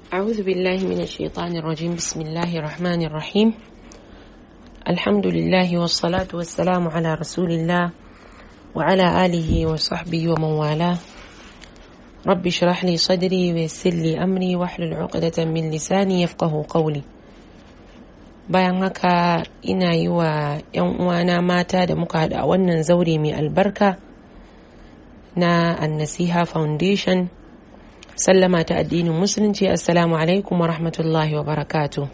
أعوذ بالله من الشيطان الرجيم بسم الله الرحمن الرحيم الحمد لله والصلاة والسلام على رسول الله وعلى آله وصحبه ومن والاه رب اشرح لي صدري ويسر لي أمري واحلل عقدة من لساني يفقه قولي bayan haka ina yi wa 'yan uwana mata da muka haɗu a wannan zaure mai albarka na annasiha foundation sallama ta addinin musulunci assalamu alaikum wa rahmatullahi wa barakatu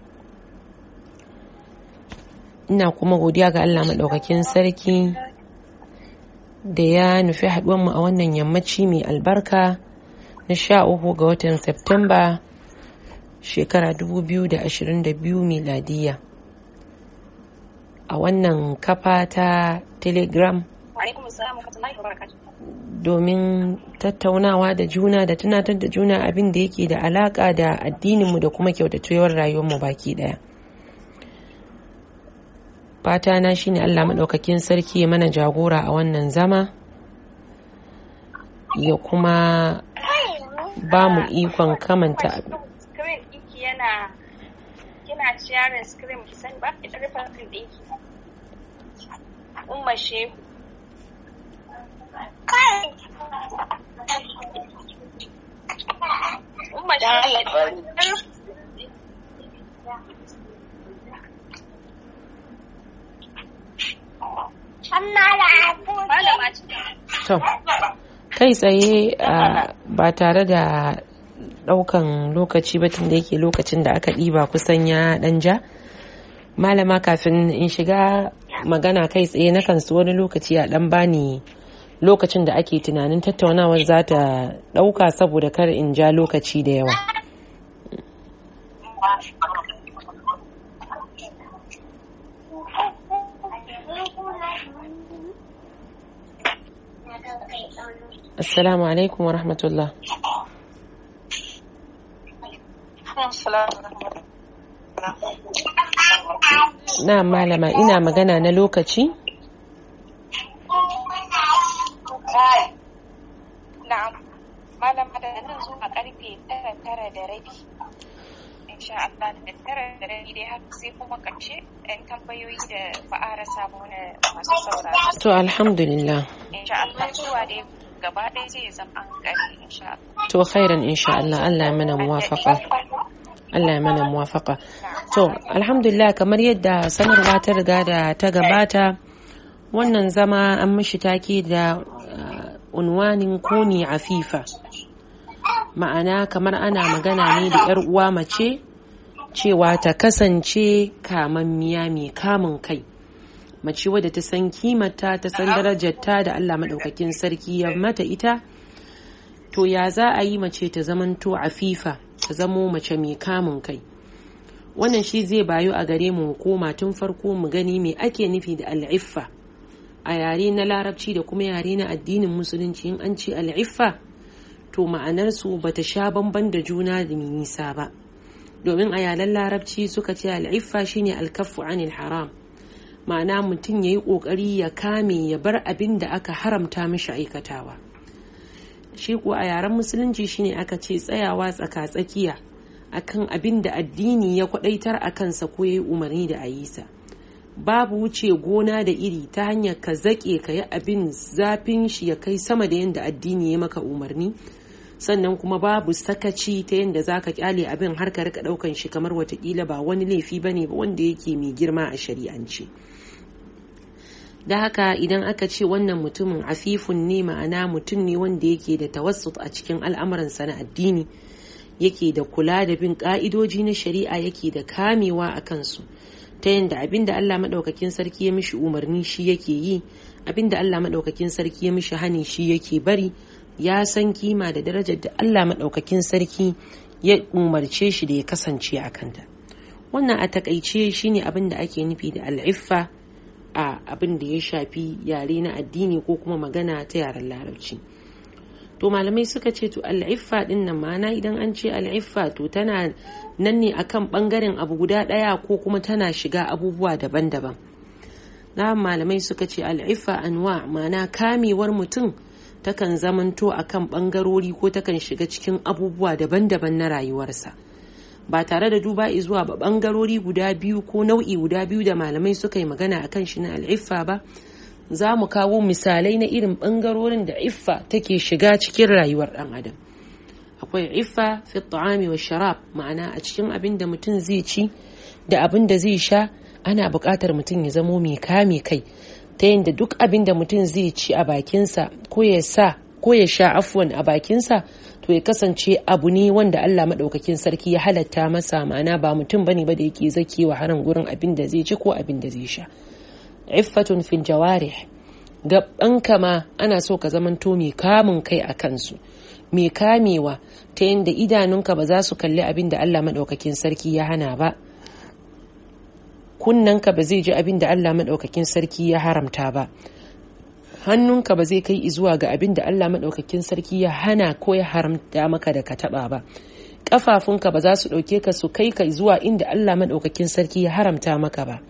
ina kuma godiya ga allah maɗaukakin sarki da ya nufi haɗuwanmu a wannan yammaci mai albarka na sha uku ga watan septemba shekara 2022 miladiya a wannan kafa ta telegram domin tattaunawa da juna da tunatar da juna abin da yake da alaka da addininmu da kuma kyautatuyar rayuwarmu baki daya fata na shine allah maɗaukakin sarki ya mana jagora a wannan zama ya kuma ba mu ikon kamanta yana kina sharing screen ki sani ba ki rufe screen ɗinki umma shehu umma shehu malama ce to kai tsaye ba tare da daukan lokaci ba tun da yake lokacin da aka ɗiba kusan ya ɗan ja malama kafin in shiga magana kai tsaye na kansu wani lokaci a ɗan bani lokacin da ake tunanin tattaunawar za ta ɗauka saboda kar in ja lokaci da yawa assalamu alaikum wa rahmatullah na malama ina magana na lokaci na'am malama da nan zuwa karfe tara tara da rabi insha Allah da tara da rabi dai haka sai kuma karshe ɗan tambayoyi da ba a rasa ba wani masu sauraro to alhamdulillah insha Allah zuwa dai gaba ɗaya zai zama an kare insha Allah to khairan insha Allah Allah ya mana muwafaqa Allah ya mana muwafaka. To, alhamdulillah kamar yadda sanarwa ta riga da ta gabata, wannan zama an mishi take da unwanin koni afifa. Ma'ana kamar ana magana ne da 'yar uwa mace cewa ta kasance kamammiya mai kamun kai. Mace wadda ta san kimata ta san darajarta da Allah maɗaukakin sarki ya mata ita, to ya za a yi mace ta zamanto afifa. ta zamo mace mai kamun kai wannan shi zai bayu a gare mu koma tun farko mu gani me ake nufi da al'iffa a yare na larabci da kuma yare na addinin musulunci in an ce al'iffa to ma'anarsu ba ta sha bamban da juna da nisa ba domin a yaren larabci suka ce al'iffa shine alkaffu anil haram ma'ana mutum ya yi ƙoƙari ya kame ya bar abin da aka haramta mishi aikatawa shi kuwa a yaren musulunci shine aka ce tsayawa tsaka-tsakiya akan abin da addini ya kwadaitar a kansa ko ya yi umarni da a yi sa babu wuce gona da iri ta hanyar ka zaƙe ka yi abin zafin shi ya kai sama da yadda addini ya maka umarni sannan kuma babu sakaci ta yadda za ka kyale abin har ka rika ɗaukan shi kamar watakila ba wani laifi ba ne ba wanda yake mai girma a shari'ance. da haka idan aka ce wannan mutumin afifun ne ma'ana mutum ne wanda yake da tawassut a cikin al'amuransa na addini yake da kula da bin ka'idoji na shari'a yake da kamewa a kansu ta yadda abin da Allah maɗaukakin sarki ya mishi umarni shi yake yi abin da Allah maɗaukakin sarki ya mishi hani shi yake bari ya san kima da darajar da Allah maɗaukakin sarki ya umarce shi da ya kasance a kanta wannan a takaice shine abin da ake nufi da al'iffa a abin da ya shafi yare na addini ko kuma magana ta yaren larabci to malamai suka ce to al'iffa din nan ma'ana idan an ce al'iffa to tana nan ne akan bangaren abu guda daya ko kuma tana shiga abubuwa daban-daban na malamai suka ce al'iffa anwa ma'ana kamewar mutum takan zamanto akan bangarori ko takan shiga cikin abubuwa daban-daban na rayuwarsa ba tare da duba zuwa ba bangarori guda biyu ko nau'i guda biyu da malamai suka yi magana akan shi na al'iffa ba za mu kawo misalai na irin bangarorin da iffa take shiga cikin rayuwar dan adam akwai iffa fi ta'ami wa sharab ma'ana a cikin abin da mutum zai ci da abin da zai sha ana buƙatar mutum ya zamo mai kame kai ta yadda duk abin da mutum zai ci a bakinsa ko ya sa ko ya sha afwan a bakinsa to ya kasance abu ne wanda Allah maɗaukakin sarki ya halatta masa ma'ana ba mutum bane ba da yake zakewa haran gurin abin da zai ci ko abin da zai sha iffatun fil jawarih gabanka ma ana so ka zamanto mai kamun kai a kansu mai kamewa ta yadda idanunka ba za su kalli abin da Allah maɗaukakin sarki ya hana ba kunnanka ba zai ji abin da Allah maɗaukakin sarki ya haramta ba hannunka ba zai kai zuwa ga abin da Allah maɗaukakin sarki ya hana ko ya haramta maka da ka taɓa ba ƙafafunka ba za su ɗauke ka su kai ka zuwa inda Allah maɗaukakin sarki ya haramta maka ba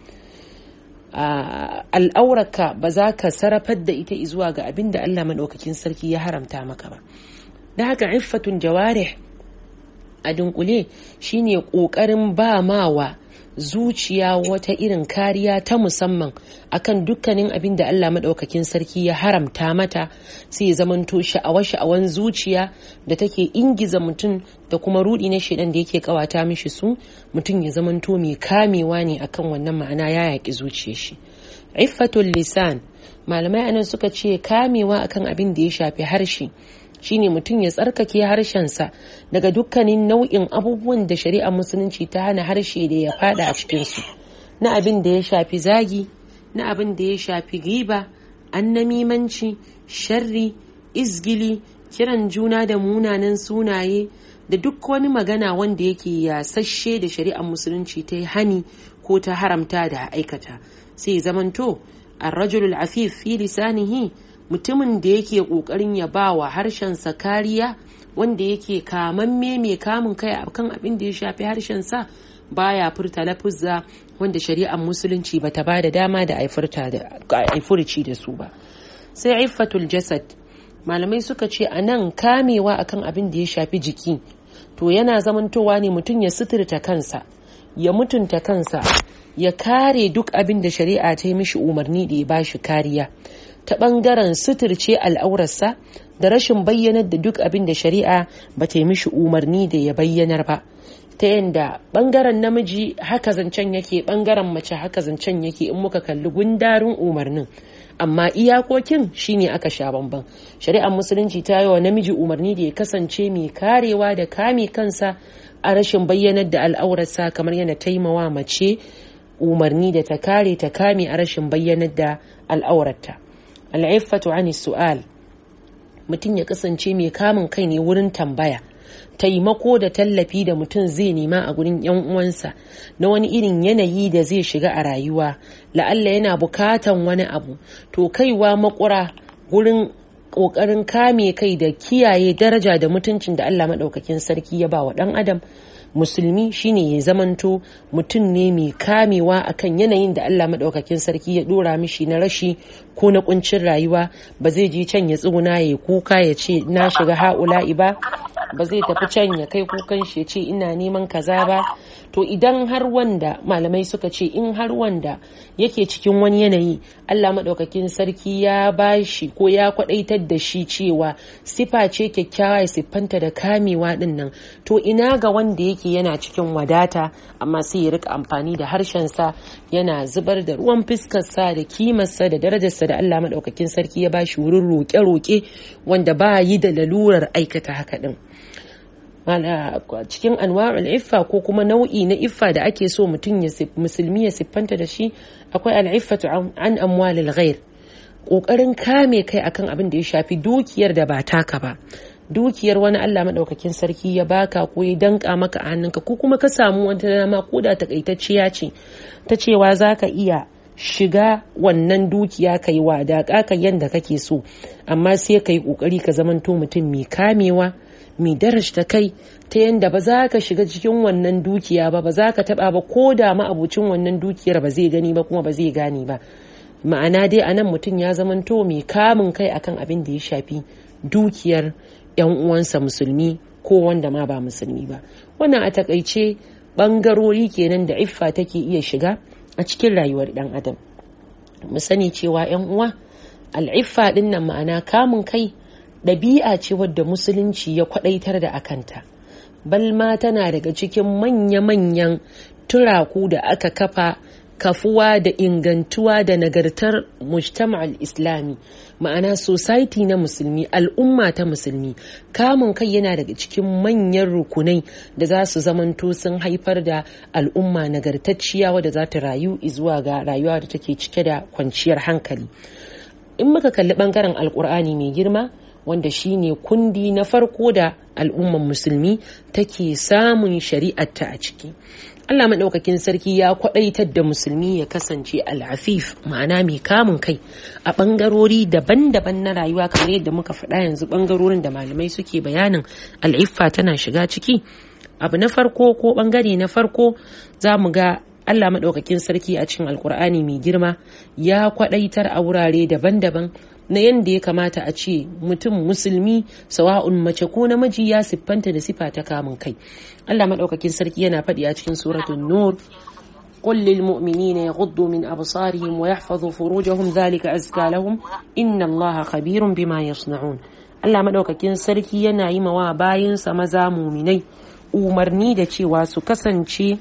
al'aurarka ba za ka sarrafar da ita zuwa ga abin da Allah maɗaukakin sarki ya haramta maka ba da haka iffatun jawarih a dunkule shine ƙoƙarin ba mawa zuciya wata irin kariya ta musamman akan dukkanin abin da Allah maɗaukakin sarki ya haramta mata sai ya zamanto sha'awa-sha'awan zuciya da take ingiza mutum da kuma rudi na shaidan da yake kawata mishi su mutum ya zamanto mai kamewa ne akan wannan ma'ana ya yaƙi zuciyar shi iffatul lisan malamai anan suka ce kamewa akan abin da ya shafi harshe shine mutum ya tsarkake harshensa daga dukkanin nau'in abubuwan da shari'ar musulunci ta hana harshe da ya fada a cikinsu na abin da ya shafi zagi na abin da ya shafi giba annamimanci sharri izgili kiran juna da munanan sunaye da duk wani magana wanda yake yasasshe da shari'ar musulunci ta hani ko ta haramta da aikata sai zamanto arrajulul afif fi lisanihi mutumin da yake kokarin ya ba wa harshensa kariya wanda yake kamamme mai kamun kai akan abin da ya shafi harshensa baya furta lafuzza wanda shari'ar musulunci bata ba da dama da aifurci da su ba sai iffatul jasad malamai suka ce a nan kamewa akan abin da ya shafi jiki to yana zamantowa ne mutum ya suturta kansa ya mutunta kansa ya kare duk abin da shari'a ta yi mishi umarni da ya bashi kariya ta ɓangaren suturce al'aurarsa da rashin bayyanar da duk abin da shari'a ba ta yi mishi umarni da ya bayyanar ba ta yadda ɓangaren namiji haka zancen yake ɓangaren mace haka zancen yake in muka kalli gundarin umarnin amma iyakokin shine aka sha bamban shari'ar musulunci ta yi wa namiji umarni da ya kasance mai karewa da kame kansa a rashin bayyanar da al'aurarsa kamar yana taimawa mace umarni da ta kare ta kame a rashin bayyanar da al'aurarta al'iffatu ani su'al mutum ya kasance mai kamun kai ne wurin tambaya taimako da tallafi da mutum zai nema a gurin yan uwansa na wani irin yanayi da zai shiga a rayuwa la'alla yana bukatan wani abu to kaiwa makura gurin kokarin kame kai da kiyaye daraja da mutuncin da Allah maɗaukakin sarki ya ba wa ɗan adam musulmi shine ya zamanto mutum ne mai kamewa akan yanayin da Allah maɗaukakin sarki ya ɗora mishi na rashi ko na kuncin rayuwa ba zai je can ya tsuguna ya kuka ya ce na shiga ha'ula'i ba ba zai tafi can ya kai kukan shi ya ce ina neman kaza ba to idan har wanda malamai suka ce in har wanda yake cikin wani yanayi Allah maɗaukakin sarki ya bashi ko ya kwaɗaitar da shi cewa sifa ce kyakkyawa ya siffanta da kamewa ɗin nan to ina ga wanda yake yana cikin wadata amma sai ya rika amfani da harshensa yana zubar da ruwan fuskarsa da kimarsa da darajarsa da Allah maɗaukakin sarki ya bashi wurin roƙe-roƙe wanda ba yi da lalurar aikata haka ɗin. cikin anwa'ul iffa ko kuma nau'i na iffa da ake so mutum ya musulmi ya siffanta da shi akwai al'iffatu an amwalil ghair kokarin kame kai akan abin da ya shafi dukiyar da ba taka ba dukiyar wani Allah madaukakin sarki ya baka ko ya danka maka a hannunka ko kuma ka samu wata dama ko da takaitacciya ce ta cewa zaka iya shiga wannan dukiya ka yi wadaƙa ka yanda kake so amma sai ka yi ƙoƙari ka zamanto mutum mai kamewa mai darajta kai ta yadda ba za ka shiga cikin wannan dukiya ba ba za ka taba ba ko da ma'abucin wannan dukiyar ba zai gani ba kuma ba zai gane ba ma'ana dai anan mutum ya zamanto mai kamun kai akan abin da ya shafi dukiyar 'yan uwansa musulmi ko wanda ma ba musulmi ba wannan a takaice bangarori kenan da iffa take iya shiga a cikin rayuwar dan adam mu sani cewa 'yan uwa al'iffa din nan ma'ana kamun kai ɗabi'a ce wadda musulunci ya kwadaitar da akanta balma tana daga cikin manya-manyan turaku da aka kafa kafuwa da ingantuwa da nagartar mujtama'al islami ma'ana society na musulmi al'umma ta musulmi kamun kai yana daga cikin manyan rukunai da za su zamanto sun haifar da al'umma nagartacciya wadda za ta rayu zuwa ga rayuwa da take cike da kwanciyar hankali in muka kalli bangaren alkur'ani mai girma wanda shine kundi na farko da al'umman musulmi take samun shari'arta a ciki Allah maɗaukakin sarki ya kwaɗaitar da musulmi ya kasance al'afif ma'ana mai kamun kai a ɓangarori daban-daban na rayuwa kamar yadda muka faɗa yanzu ɓangarorin da malamai suke bayanin al'iffa tana shiga ciki abu na farko ko ɓangare na farko za mu ga Allah maɗaukakin sarki a cikin alkur'ani mai girma ya kwaɗaitar a wurare daban-daban na yadda ya kamata a ce mutum musulmi sawa'un mace ko namiji ya siffanta da sifa ta kamun kai Allah maɗaukakin sarki yana faɗi a cikin suratul nur قل للمؤمنين يغضوا من أبصارهم ويحفظوا فروجهم ذلك أزكى لهم إن الله خبير بما يصنعون Allah maɗaukakin sarki yana yi mawa bayansa maza muminai umarni da cewa su kasance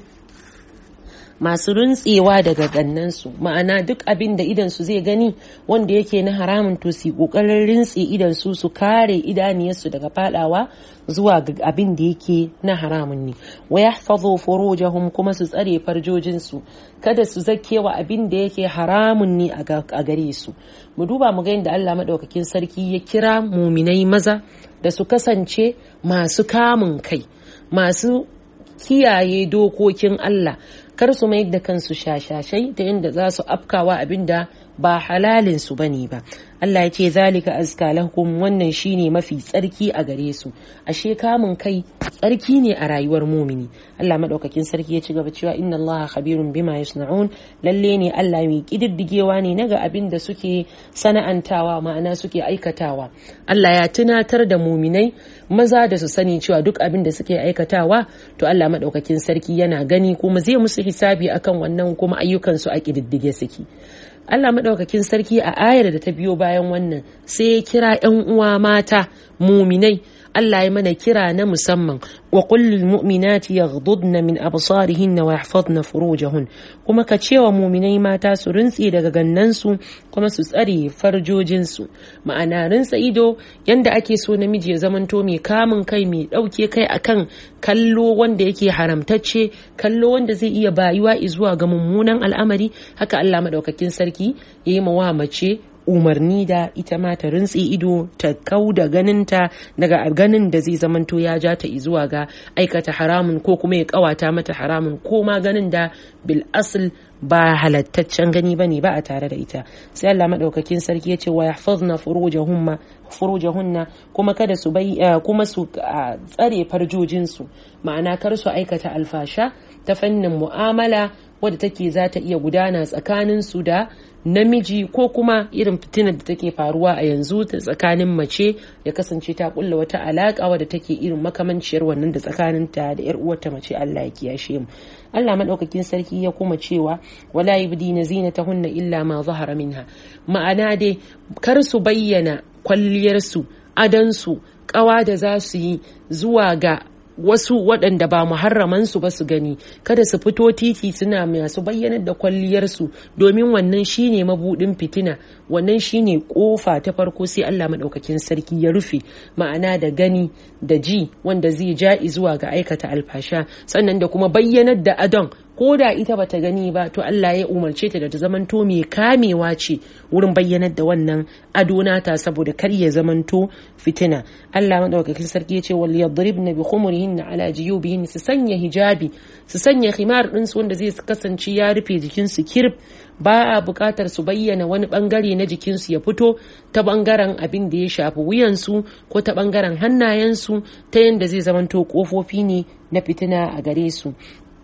masu runtsewa daga gannansu ma'ana duk abin da idansu zai gani wanda yake na haramun to su kokarin rintse idansu su kare idaniyarsu daga fadawa zuwa ga abin da yake na haramun ne wa yahfazu furujahum kuma su tsare farjojinsu kada su zakewa abin da yake haramun ne a gare su mu duba mu ga yadda Allah madaukakin sarki ya kira muminai maza da su kasance masu kamun kai masu kiyaye dokokin Allah kar su mayar da kansu shashashai ta yadda za su afkawa abinda ba halalin su bane ba Allah ya ce zalika azka lakum wannan shine mafi tsarki a gare su ashe kamun kai tsarki ne a rayuwar mumini Allah madaukakin sarki ya ci gaba cewa inna Allah khabirun bima yasna'un lalle ne Allah mai kididdigewa ne naga abin da suke sana'antawa ma'ana suke aikatawa Allah ya tunatar da muminai maza da su sani cewa duk abin da suke aikatawa to Allah madaukakin sarki yana gani kuma zai musu hisabi akan wannan kuma ayyukan su a kididdige suke Allah maɗaukakin sarki a ayar da ta biyo bayan wannan sai ya kira 'yan uwa mata muminai Allah ya mana kira na musamman wa kullul mu'minati yaghdudna min absarihinna wa yahfazna furujahun kuma ka cewa muminai mata su rintse daga gannansu kuma su tsare farjojinsu ma'ana rinsa ido yanda ake so namiji ya zamanto mai kamun kai mai ɗauke kai akan kallo wanda yake haramtacce kallo wanda zai iya bayuwa zuwa ga mummunan al'amari haka Allah madaukakin sarki ya yi mawa mace umarni da ita ma ta rintsi ido ta kau da ganinta daga ganin da zai zamanto ya ja ta zuwa ga aikata haramun ko kuma ya kawata mata haramun ko ma ganin da bil asl ba halattaccen gani bane ba a tare da ita sai Allah madaukakin sarki ya ce wa yahfazna furujahunna furujahunna kuma kada su bai kuma su tsare farjojin su ma'ana kar su aikata alfasha ta fannin mu'amala wadda take za ta iya gudana tsakanin su da namiji ko kuma irin fitinar da take faruwa a yanzu ta tsakanin mace ya kasance ta kulla wata alaka wadda take irin makamanciyar wannan da tsakaninta da yar uwarta mace Allah ya kiyashe mu Allah madaukakin sarki ya kuma cewa wala yubdina zinatahunna illa ma zahara minha ma'ana dai kar su bayyana kwalliyarsu adansu kawa da za su yi zuwa ga wasu waɗanda ba muharramansu ba su gani kada su fito titi suna masu bayyanar da kwalliyarsu domin wannan shine mabudin fitina wannan shine kofa ta farko sai Allah maɗaukakin sarki ya rufe ma'ana da gani da ji wanda zai ja zuwa ga aikata alfasha sannan da kuma bayyanar da adon ko da ita bata gani ba to Allah ya umarce ta da ta zamanto mai kamewa ce wurin bayyanar da wannan ado nata saboda kar ya zamanto fitina Allah madaukakin sarki ya ce wal yadribna bi khumurihinna ala jiyubihin su sanya hijabi su sanya khimar din su wanda zai kasance ya rufe jikin su kirb ba a bukatar su bayyana wani bangare na jikinsu ya fito ta bangaren abin da ya shafi wuyansu ko ta bangaren hannayensu ta yadda zai zamanto kofofi ne na fitina a gare su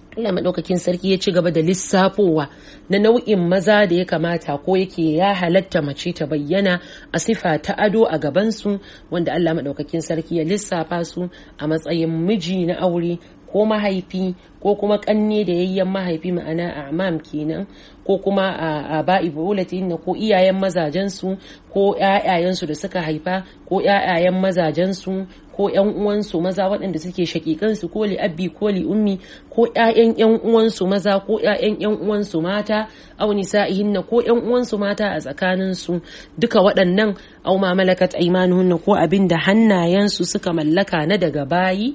Allah maɗaukakin sarki ya ci gaba da lissafowa na nau'in maza da ya kamata ko yake ya halatta mace ta bayyana a sifa ta ado a gabansu wanda Allah maɗaukakin sarki ya lissafa su a matsayin miji na aure ko mahaifi ko kuma kanne da yayyen mahaifi ma'ana amam kenan ko kuma a ba'i na ko iyayen mazajensu ko ƴaƴayensu da suka haifa ko ƴaƴayen mazajensu ko ƴan uwansu maza waɗanda suke shakikansu ko li abbi ko li ummi ko ƴaƴan ƴan uwansu maza ko ƴaƴan ƴan uwansu mata aw nisa'ihinna ko ƴan uwansu mata a tsakaninsu duka waɗannan aw ma malakat aymanuhunna ko abin da hannayensu suka mallaka na daga bayi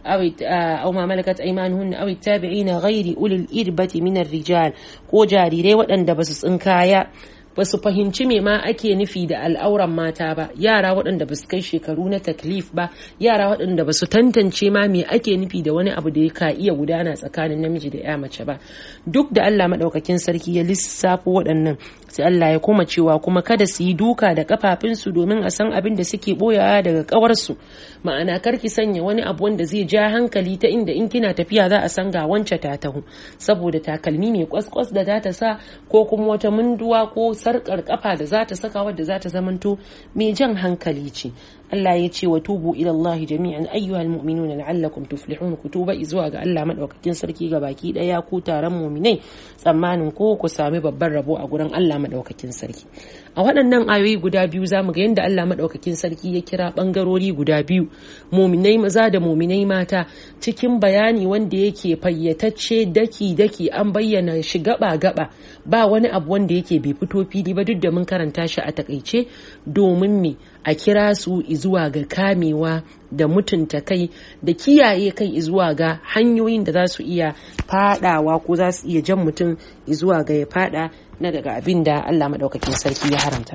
أو ما ملكت أيمانهن أو التابعين غير أولي الإربة من الرجال ko jarirai waɗanda ba su tsinkaya ba su fahimci me ma ake nufi da al'auran mata ba yara waɗanda ba su kai shekaru na taklif ba yara waɗanda ba su tantance ma me ake nufi da wani abu da ka iya gudana tsakanin namiji da ya mace ba duk da Allah maɗaukakin sarki ya lissafo waɗannan sai Allah ya koma cewa kuma kada su yi duka da kafafunsu domin a san abin da suke boyawa daga kawarsu ma'ana kar ki sanya wani abu wanda zai ja hankali ta inda in kina tafiya za a san ga wance ta taho saboda takalmi mai kwaskwas da za ta sa ko kuma wata munduwa ko sarkar kafa da za ta saka wadda za ta zamanto mai jan hankali ce Allah ya ce wa tubu ila Allah jami'an ayyuhal mu'minuna la'allakum tuflihun ku tuba zuwa ga Allah madaukakin sarki ga baki daya ku taron mu'minai tsammanin ko ku sami babban rabo a gurin Allah madaukakin sarki a waɗannan ayoyi guda biyu zamu ga yadda Allah madaukakin sarki ya kira bangarori guda biyu mu'minai maza da mu'minai mata cikin bayani wanda yake fayyatacce daki daki an bayyana shi gaba gaba ba wani abu wanda yake bai fito fili ba duk da mun karanta shi a takaice domin me a kira su zuwa ga kamewa da mutunta kai da kiyaye kai zuwa ga hanyoyin da za su iya fadawa ko za su iya jan mutum zuwa ga ya fada na daga abin da Allah maɗaukakin sarki ya haramta.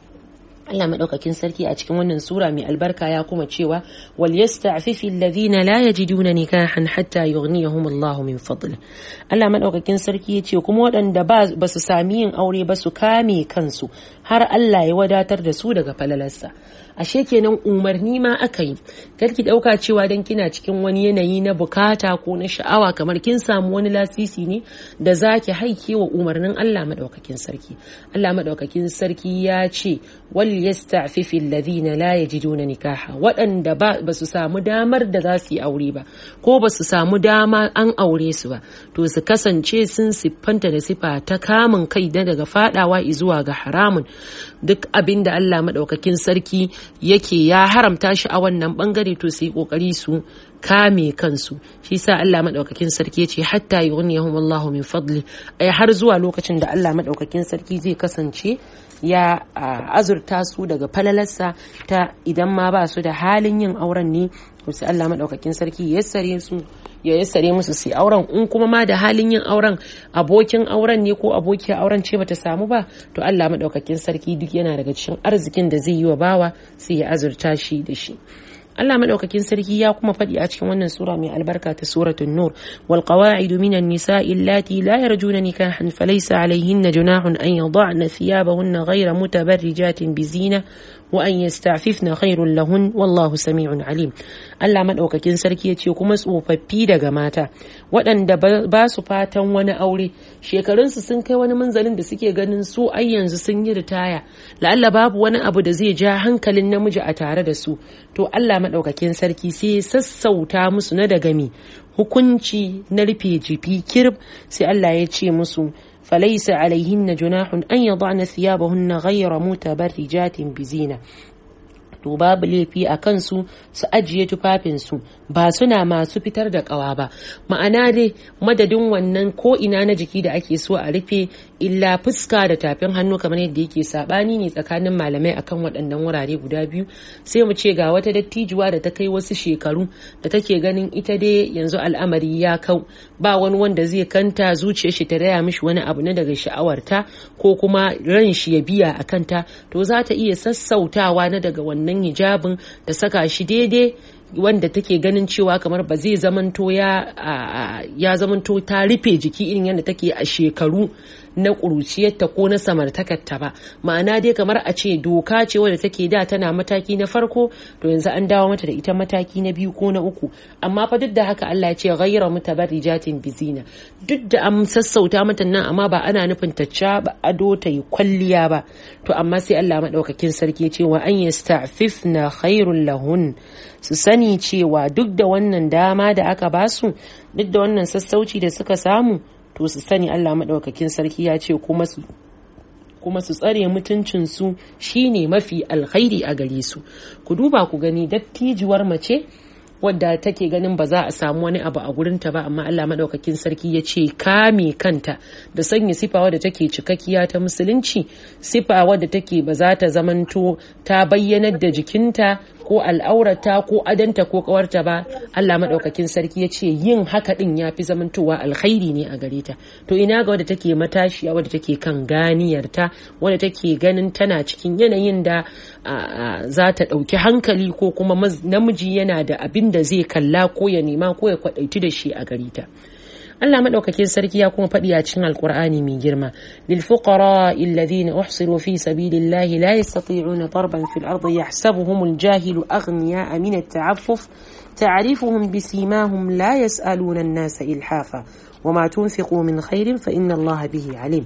Allah maɗaukakin sarki a cikin wannan sura mai albarka ya kuma cewa wal yasta'fifi alladhina la yajiduna nikahan hatta yughniyahum Allah min fadli Allah maɗaukakin sarki ya ce kuma waɗanda ba su sami yin aure ba su kame kansu har Allah ya wadatar da su daga falalarsa ashe kenan umarni ma aka yi ki ɗauka cewa dan kina cikin wani yanayi na bukata ko na sha'awa kamar kin samu wani lasisi ne da zaki haike wa umarnin Allah maɗaukakin sarki Allah maɗaukakin sarki ya ce wal yasta'fifi alladhina la yajiduna nikaha waɗanda ba su samu damar da za su yi aure ba ko ba su samu dama an aure su ba to su kasance sun siffanta da sifa ta kamun kai da daga fadawa zuwa ga haramun duk abin da Allah maɗaukakin sarki yake ya haramta shi a wannan bangare to su yi ƙoƙari su kame kansu shi sa Allah maɗaukakin sarki ya ce hatta yughniyahum Allahu min fadli ai har zuwa lokacin da Allah maɗaukakin sarki zai kasance ya azurta su daga falalarsa ta idan ma ba su da halin yin auren ne sai Allah maɗaukakin sarki ya yassare su ya yassare musu su auren in kuma ma da halin yin auren abokin auren ne ko abokiyar auren ce bata samu ba to Allah maɗaukakin sarki duk yana daga cikin arzikin da zai yi wa bawa sai ya azurta shi da shi Allah madaukakin sarki ya kuma faɗi a cikin wannan sura mai albarka ta suratul nur wal qawaidu minan nisa'i allati la yarjuna nikahan falaysa alayhinna junahun an yad'na thiyabahunna ghayra mutabarrijatin bizina wa an yasta'fifna khairul lahun wallahu sami'un alim Allah madaukakin sarki ya ce kuma tsofaffi daga mata waɗanda ba su fatan wani aure shekarunsu sun kai wani munzalin da suke ganin su ai yanzu sun yi ritaya la'alla babu wani abu da zai ja hankalin namiji a tare da su to Allah madaukakin sarki sai sassauta musu na daga mi hukunci na rufe jifi kirb sai Allah ya ce musu فليس عليهن جناح أن يضعن ثيابهن غير متبرجات بزينة to babu laifi a kansu su ajiye tufafinsu ba suna masu fitar da kawa ba ma'ana dai madadin wannan ko ina na jiki da ake so a rufe illa fuska da tafin hannu kamar yadda yake sabani ne tsakanin malamai akan waɗannan wurare guda biyu sai mu ce ga wata dattijuwa da ta kai wasu shekaru da take ganin ita dai yanzu al'amari ya kau ba wani wanda zai kanta zuciyar shi ta raya mishi wani abu na daga sha'awarta ko kuma ran shi ya biya a kanta to za ta iya sassautawa na daga wannan wannan hijabin da saka shi daidai wanda take ganin cewa kamar ba zai zamanto ya ya zamanto ta rufe jiki irin yadda take a shekaru na ƙuruciyarta ko na samartakarta ba ma'ana dai kamar a ce doka ce wadda take da tana mataki na farko to yanzu an dawo mata da ita mataki na biyu ko na uku amma fa duk da haka Allah ya ce ghayra mutabarrijatin bizina duk da an sassauta mata nan amma ba ana nufin ta ba ado ta yi kwalliya ba to amma sai Allah madaukakin sarki ya ce wa an yasta'fifna khairul lahun su sani cewa duk da wannan dama da aka basu duk da wannan sassauci da suka samu to su sani Allah maɗaukakin sarki ya ce kuma su kuma su tsare mutuncinsu shine mafi alkhairi a gare su ku duba ku gani dattijuwar mace wadda take ganin ba za a samu wani abu a gurinta ba amma Allah maɗaukakin sarki ya ce kame kanta da sanya sifa wadda take cikakkiya ta musulunci sifa wadda take ba za ta zamanto ta bayyanar da jikinta ko al'aurata ko adanta ko kawarta ba Allah maɗaukakin sarki ya ce yin haka ɗin ya fi zamantowa alkhairi ne a gare ta to ina ga wadda take matashiya wadda take kan ganiyarta wadda take ganin tana cikin yanayin da za ta ɗauki hankali ko kuma namiji yana da abin da zai kalla ko ya nema ko ya kwaɗaitu da shi a gare ta Allah madaukakin sarki ya kuma faɗi a cikin alkur'ani mai girma lil fuqara alladhina uhsiru fi sabilillahi la yastati'una darban fil ardi yahsabuhum al-jahilu aghniya min at-ta'affuf ta'rifuhum bisimahum la yas'aluna an-nasa ilhafa wama tunfiqu min khairin fa inna Allah bihi alim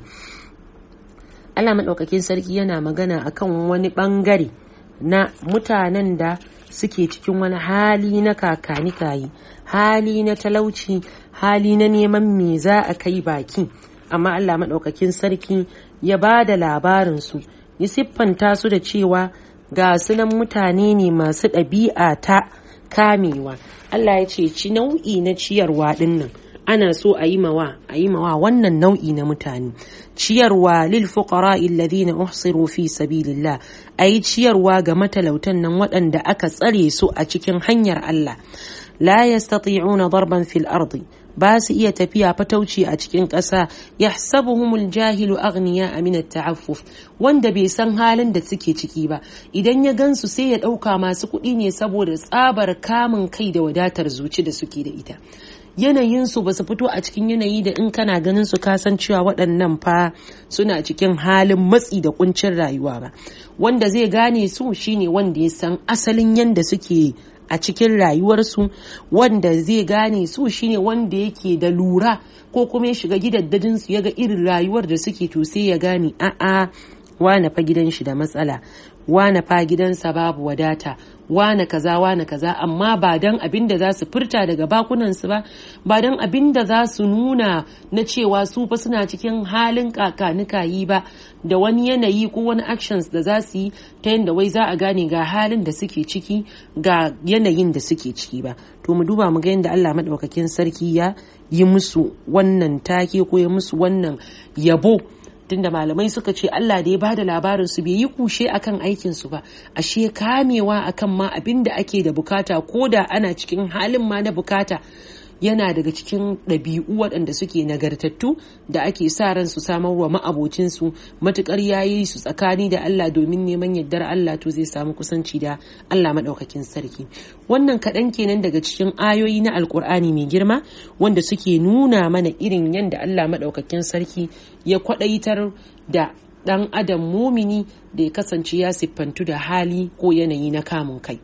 Allah madaukakin sarki yana magana akan wani bangare na mutanen da suke cikin wani hali na kakani kayi hali na talauci hali na neman me za a kai baki amma Allah maɗaukakin sarki ya ba da labarinsu ya siffanta su da cewa ga sunan mutane ne masu ɗabi'a ta kamewa Allah ya ce ci nau'i na ciyarwa ɗinnan ana so a yi mawa a yi mawa wannan nau'i na mutane ciyarwa lil fuqara alladhina uhsiru fi sabilillah ayi ciyarwa ga matalautan nan waɗanda aka tsare su a cikin hanyar Allah la yastati'una darban fil ardi ba su iya tafiya fatauci a cikin ƙasa yahsabuhumul jahilu aghniya min at-ta'affuf wanda bai san halin da suke ciki ba idan ya gansu sai ya ɗauka masu kuɗi ne saboda tsabar kamun kai da wadatar zuci da suke da ita yanayinsu ba su fito a cikin yanayi da in kana ganin su kasan cewa waɗannan fa suna cikin halin matsi da kuncin rayuwa ba wanda zai gane su shine wanda ya san asalin yanda suke a cikin rayuwarsu wanda zai gane su shine wanda yake da lura ko kuma ya shiga gidaddajinsu ya ga irin rayuwar da suke to sai ya gane a'a wane fa gidan shi da matsala wane fa gidansa babu wadata wane kaza wane kaza amma ba dan abin da za su furta daga bakunansu ba ba dan abin da za su nuna na cewa su fa suna cikin halin kakanikayi ba da wani yanayi ko wani actions da za su yi ta yadda wai za a gane ga halin da suke ciki ga yanayin da suke ciki ba to mu duba mu ga yadda Allah madaukakin sarki ya yi musu wannan take ko ya musu wannan yabo tunda malamai suka ce Allah da ya bada labarin su bai yi kushe akan aikin su ba ashe kamewa akan ma abin da ake da bukata ko da ana cikin halin ma na bukata yana daga cikin ɗabi'u waɗanda suke nagartattu da ake sa ran su samar wa ma'abocinsu matukar yayi su tsakani da Allah domin neman yardar Allah to zai samu kusanci da Allah maɗaukakin sarki wannan kaɗan kenan daga cikin ayoyi na alkur'ani mai girma wanda suke nuna mana irin yadda Allah maɗaukakin sarki ya kwaɗaitar da ɗan adam mumini da ya kasance ya siffantu da hali ko yanayi na kamun kai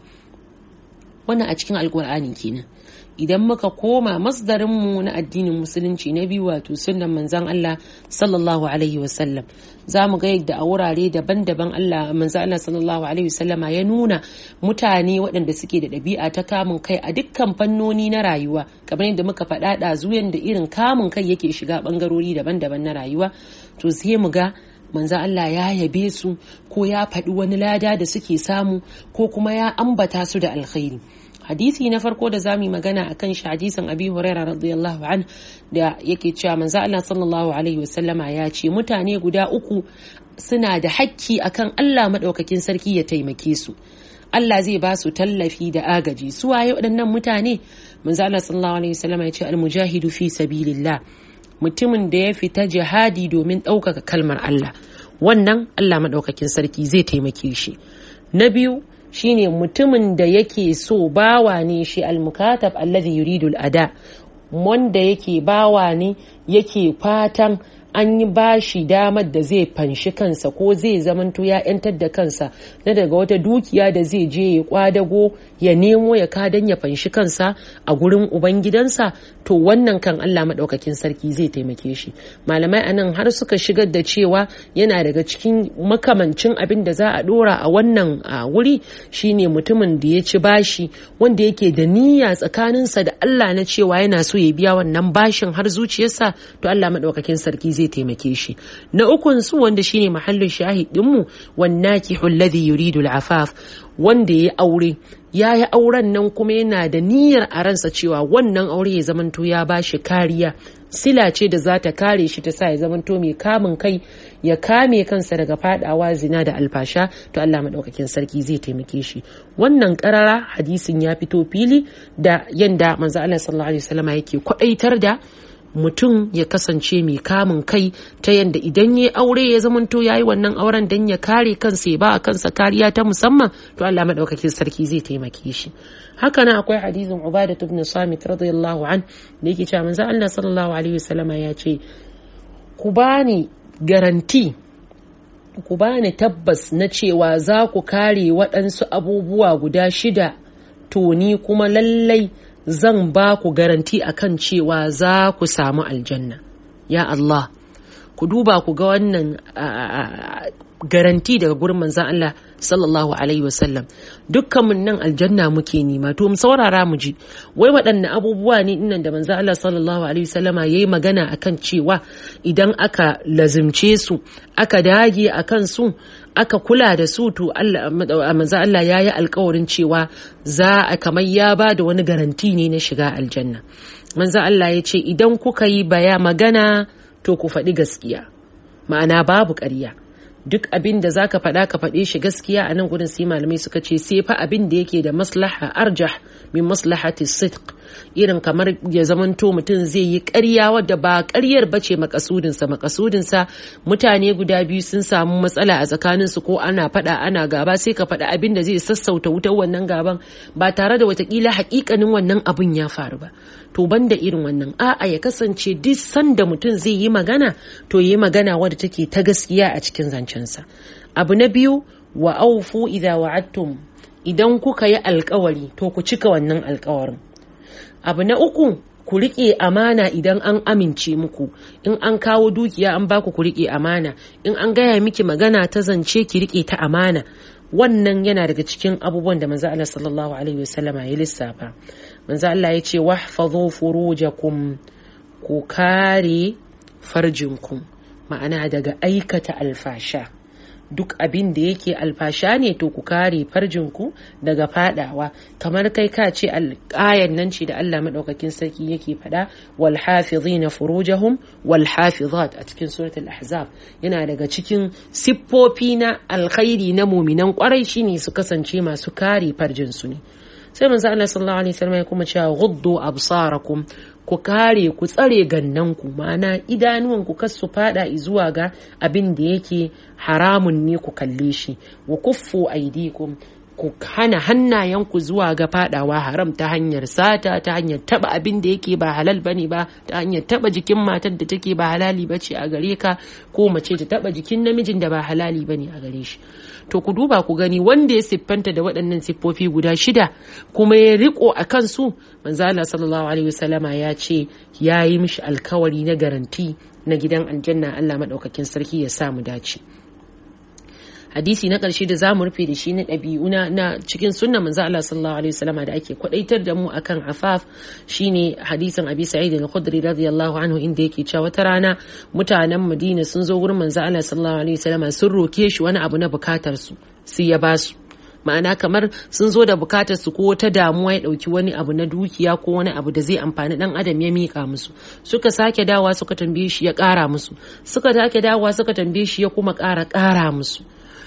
wannan a cikin alkur'ani kenan idan muka koma masdarinmu na addinin musulunci na biyu wato sunan manzan Allah sallallahu alaihi wasallam za mu ga yadda a wurare daban-daban Allah manzan Allah sallallahu alaihi wasallama ya nuna mutane waɗanda suke da ɗabi'a ta kamun kai a dukkan fannoni na rayuwa kamar yadda muka faɗa ɗazu da irin kamun kai yake shiga ɓangarori daban-daban na rayuwa to sai mu ga manzo Allah ya yabe su ko ya faɗi wani lada da suke samu ko kuma ya ambata su da alkhairi hadisi na farko da zamu yi magana akan shi hadisin abi hurairah radiyallahu an da yake cewa manzo Allah sallallahu alaihi wasallama ya ce mutane guda uku suna da hakki akan Allah madaukakin sarki ya taimake su Allah zai ba su tallafi da agaji su waye waɗannan mutane manzo Allah sallallahu alaihi wasallama ya ce al-mujahidu fi sabilillah mutumin da ya fita jihadi domin ɗaukaka kalmar Allah wannan Allah maɗaukakin sarki zai taimake shi na biyu shine mutumin da yake so bawa ne shi almukatab allazi yuridu ada wanda yake bawa ne yake fatan an yi bashi damar da zai fanshi kansa ko zai zamanto ya yantar da kansa na daga wata dukiya da zai je ya kwadago ya nemo ya kadan ya fanshi kansa a gurin ubangidansa to wannan kan Allah maɗaukakin sarki zai taimake shi malamai anan har suka shigar da cewa yana daga cikin makamancin abin da za a ɗora a wannan wuri shine mutumin da ya ci bashi wanda yake da niyya tsakaninsa da Allah na cewa yana so ya biya wannan bashin har zuciyarsa to Allah maɗaukakin sarki zai taimake shi na ukun su wanda shine mahallin shahidinmu wannakihu alladhi yuridu al-afaf wanda ya aure ya yi auren nan kuma yana da niyyar a ransa cewa wannan aure ya zamanto ya ba shi kariya sila ce da za ta kare shi ta sa ya zamanto mai kamun kai ya kame kansa daga fadawa zina da alfasha to Allah maɗaukakin sarki zai taimake shi wannan karara hadisin ya fito fili da yanda manzo Allah sallallahu alaihi wasallam yake kwadaitar da mutum ya kasance mai kamun kai ta yadda idan ya aure ya zamanto ya yi wannan auren don ya kare kansa ya ba a kansa kariya ta musamman to Allah maɗaukakin sarki zai taimake shi haka nan akwai hadisin ubada ibn samit radiyallahu an da yake cewa manzo Allah sallallahu alaihi wasallam ya ce ku bani garanti ku bani tabbas na cewa za ku kare waɗansu abubuwa guda shida to ni kuma lallai zan ba ku garanti akan cewa za ku samu aljanna ya Allah ku duba ku ga wannan garanti daga gurin manzan Allah sallallahu alaihi wasallam dukkanmun nan aljanna muke nima to mu saurara mu ji wai waɗanne abubuwa ne innan da manzan Allah sallallahu alaihi wasallama yayi magana akan cewa idan aka lazimce su aka dage akan su aka kula da su to Allah manzo Allah yayi alkawarin cewa za a kamar ya ba da wani garanti ne na shiga aljanna manzo Allah ya ce idan kuka yi baya magana to ku faɗi gaskiya ma'ana babu ƙarya duk abin da zaka faɗa ka faɗe shi gaskiya a nan gudun sai malamai suka ce sai fa abin da yake da maslaha arjah min maslahati sidq irin kamar ya zamanto mutum zai yi ƙarya wadda ba ƙaryar ba ce makasudinsa makasudinsa mutane guda biyu sun samu matsala a tsakaninsu ko ana faɗa ana gaba sai ka faɗa abin da zai sassauta wutar wannan gaban ba tare da watakila haƙiƙanin wannan abin ya faru ba to banda irin wannan a'a ya kasance duk sanda mutum zai yi magana to yi magana wadda take ta gaskiya a cikin zancensa abu na biyu wa aufu idza wa'adtum idan kuka yi alkawari to ku cika wannan alkawarin abu na uku ku riƙe amana idan an amince muku in an kawo dukiya an baku ku riƙe amana in an gaya miki magana ta zance ki riƙe ta amana wannan yana daga cikin abubuwan da manzo Allah sallallahu alaihi wasallama ya lissafa manzo Allah ya ce wahfazu furujakum ku kare farjinku ma'ana daga aikata alfasha duk abin da yake alfasha ne to ku kare farjinku daga fadawa kamar kai ka ce alƙayan nan ce da Allah maɗaukakin sarki yake faɗa wal hafizina furujahum wal hafizat a cikin suratul ahzab yana daga cikin siffofi na alkhairi na muminan kwarai shine su kasance masu kare farjinsu ne sai manzo Allah sallallahu alaihi wasallam ya kuma cewa ghuddu absarakum ku kare ku tsare gannanku ma'ana idanuwanku kas su fada zuwa ga abin da yake haramun ne ku kalle shi wa kuffu aidikum ku hana hannayenku zuwa ga fadawa haram ta hanyar sata ta hanyar taba abin da yake ba halal bane ba ta hanyar taba jikin matar da take ba halali bace a gare ka ko mace ta taba jikin namijin da ba halali bane a gare shi to ku duba ku gani wanda ya siffanta da waɗannan siffofi guda shida kuma ya riko a kansu manzo Allah sallallahu alaihi wasallama ya ce ya yi mishi alkawari na garanti na gidan aljanna Allah madaukakin sarki ya sa mu dace hadisi na ƙarshe da zamu rufe da shi na ɗabi'u na cikin sunna manzo Allah sallallahu alaihi wasallam da ake kwadaitar da mu akan afaf shine hadisin Abi Sa'id al-Khudri radiyallahu anhu inda yake cewa wata rana mutanen Madina sun zo gurin manzo Allah sallallahu alaihi wasallam sun roke shi wani abu na bukatar su sai ya basu ma'ana kamar sun zo da bukatar su ko ta damuwa ya dauki wani abu na dukiya ko wani abu da zai amfani dan adam ya mika musu suka sake dawa suka tambaye shi ya kara musu suka sake dawa suka tambaye shi ya kuma kara kara musu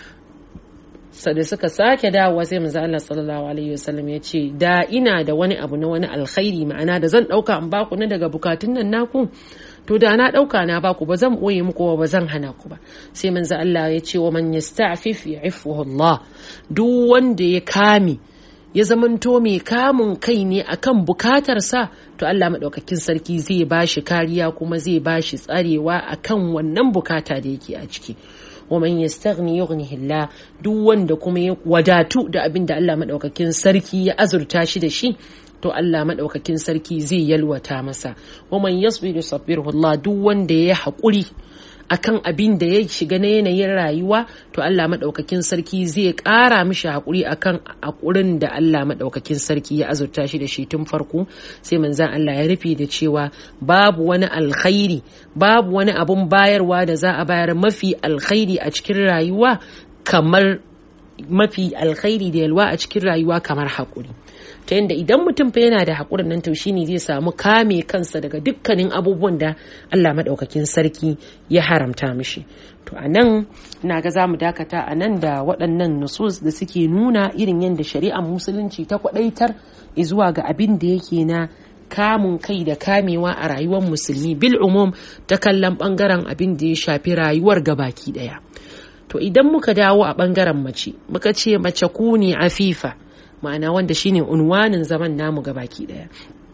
da suka sake dawowa sai manzo Allah sallallahu alaihi wasallam ya ce da ina da wani abu na wani alkhairi ma'ana da zan dauka in baku na daga bukatun nan naku to da na dauka na baku ba zan boye muku ba zan hana ku ba sai manzo Allah ya ce wa man yasta'fif ya'ifuhu Allah duk wanda ya kame ya zamanto mai kamun kai ne akan bukatarsa to Allah maɗaukakin sarki zai ba shi kariya kuma zai ba shi tsarewa akan wannan bukata da yake a ciki wa man yastaghni yughnihi Allah duk wanda kuma ya wadatu da abin da Allah maɗaukakin sarki ya azurta shi da shi to Allah maɗaukakin sarki zai yalwata masa wa man yasbiru sabirhu Allah duk wanda ya haƙuri akan abin da ya shiga na yanayin rayuwa to Allah maɗaukakin sarki zai ƙara mishi haƙuri akan haƙurin da Allah maɗaukakin sarki ya azurta shi da shi tun farko sai manzan Allah ya rufe da cewa babu wani alkhairi babu wani abun bayarwa da za a bayar mafi alkhairi a cikin rayuwa kamar mafi alkhairi da yalwa a cikin rayuwa kamar haƙuri ta yadda idan mutum fa yana da haƙurin nan to shine zai samu kame kansa daga dukkanin abubuwan da Allah maɗaukakin sarki ya haramta mishi to a nan ina ga za mu dakata a nan da waɗannan nusus da suke nuna irin yadda shari'ar musulunci ta kwaɗaitar zuwa ga abin da yake na kamun kai da kamewa a rayuwar musulmi bil umum ta kallon ɓangaren abin da ya shafi rayuwar gabaki ɗaya to idan muka dawo a ɓangaren mace muka ce mace ku ne afifa ma'ana wanda shine unwanin zaman namu baki daya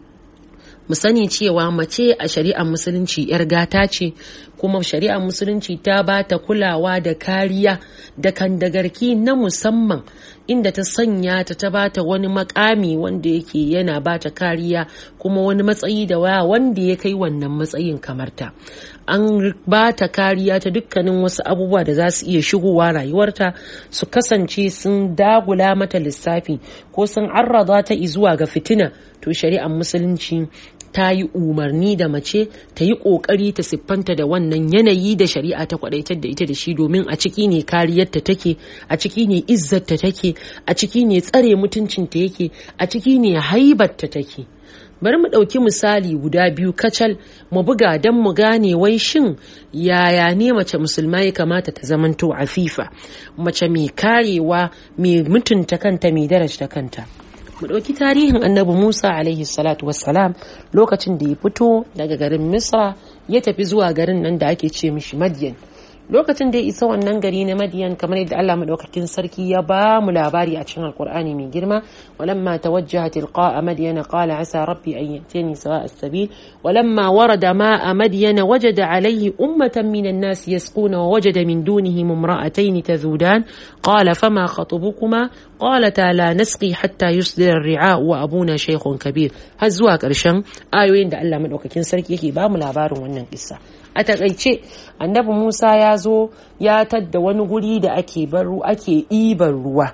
mu sani cewa mace a shari'ar musulunci yar gata ce kuma shari'ar musulunci ta ba ta kulawa da kariya da kandagarki na musamman inda ta sanya ta ta ba ta wani makami wanda yake yana ba ta kariya kuma wani matsayi da waya wanda ya kai wannan matsayin kamar ta an ba ta kariya ta dukkanin wasu abubuwa da za su iya shigowa rayuwarta su kasance sun dagula mata lissafi ko sun arraba ta zuwa ga fitina to shari'ar musulunci ta yi umarni da mace ta yi ƙoƙari ta siffanta da wannan yanayi da shari'a ta kwadaitar da ita da shi domin a ciki ne kariyarta take a ciki ne izzarta take a ciki ne tsare mutuncinta yake a ciki ne haibarta take bari mu ɗauki misali guda biyu kacal mu buga don mu gane wai shin yaya ne mace musulma ya kamata ta zamanto afifa mace mai karewa mai mutunta kanta mai darajta kanta mu ɗauki tarihin annabi musa alaihi salatu wassalam lokacin da ya fito daga garin misra ya tafi zuwa garin nan da ake ce mishi madiyan lokacin da ya isa wannan gari na madiyan kamar yadda Allah madaukakin sarki ya ba mu labari a cikin alkur'ani mai girma walamma tawajjaha tilqa'a madyan qala asa rabbi an yatini sawa'a as-sabil walamma warada ma'a madyan wajada alayhi ummatan minan nas yasquna wa wajada min dunihim imra'atayn tazudan qala fama khatubukuma qalata la nasqi hatta yusdira ar-ri'a wa abuna shaykhun kabir har zuwa karshen ayoyin da Allah madaukakin sarki yake ba mu labarin wannan kissa a takaice annabi musa ya zo ya tadda wani guri da ake baru ake ɗiban ruwa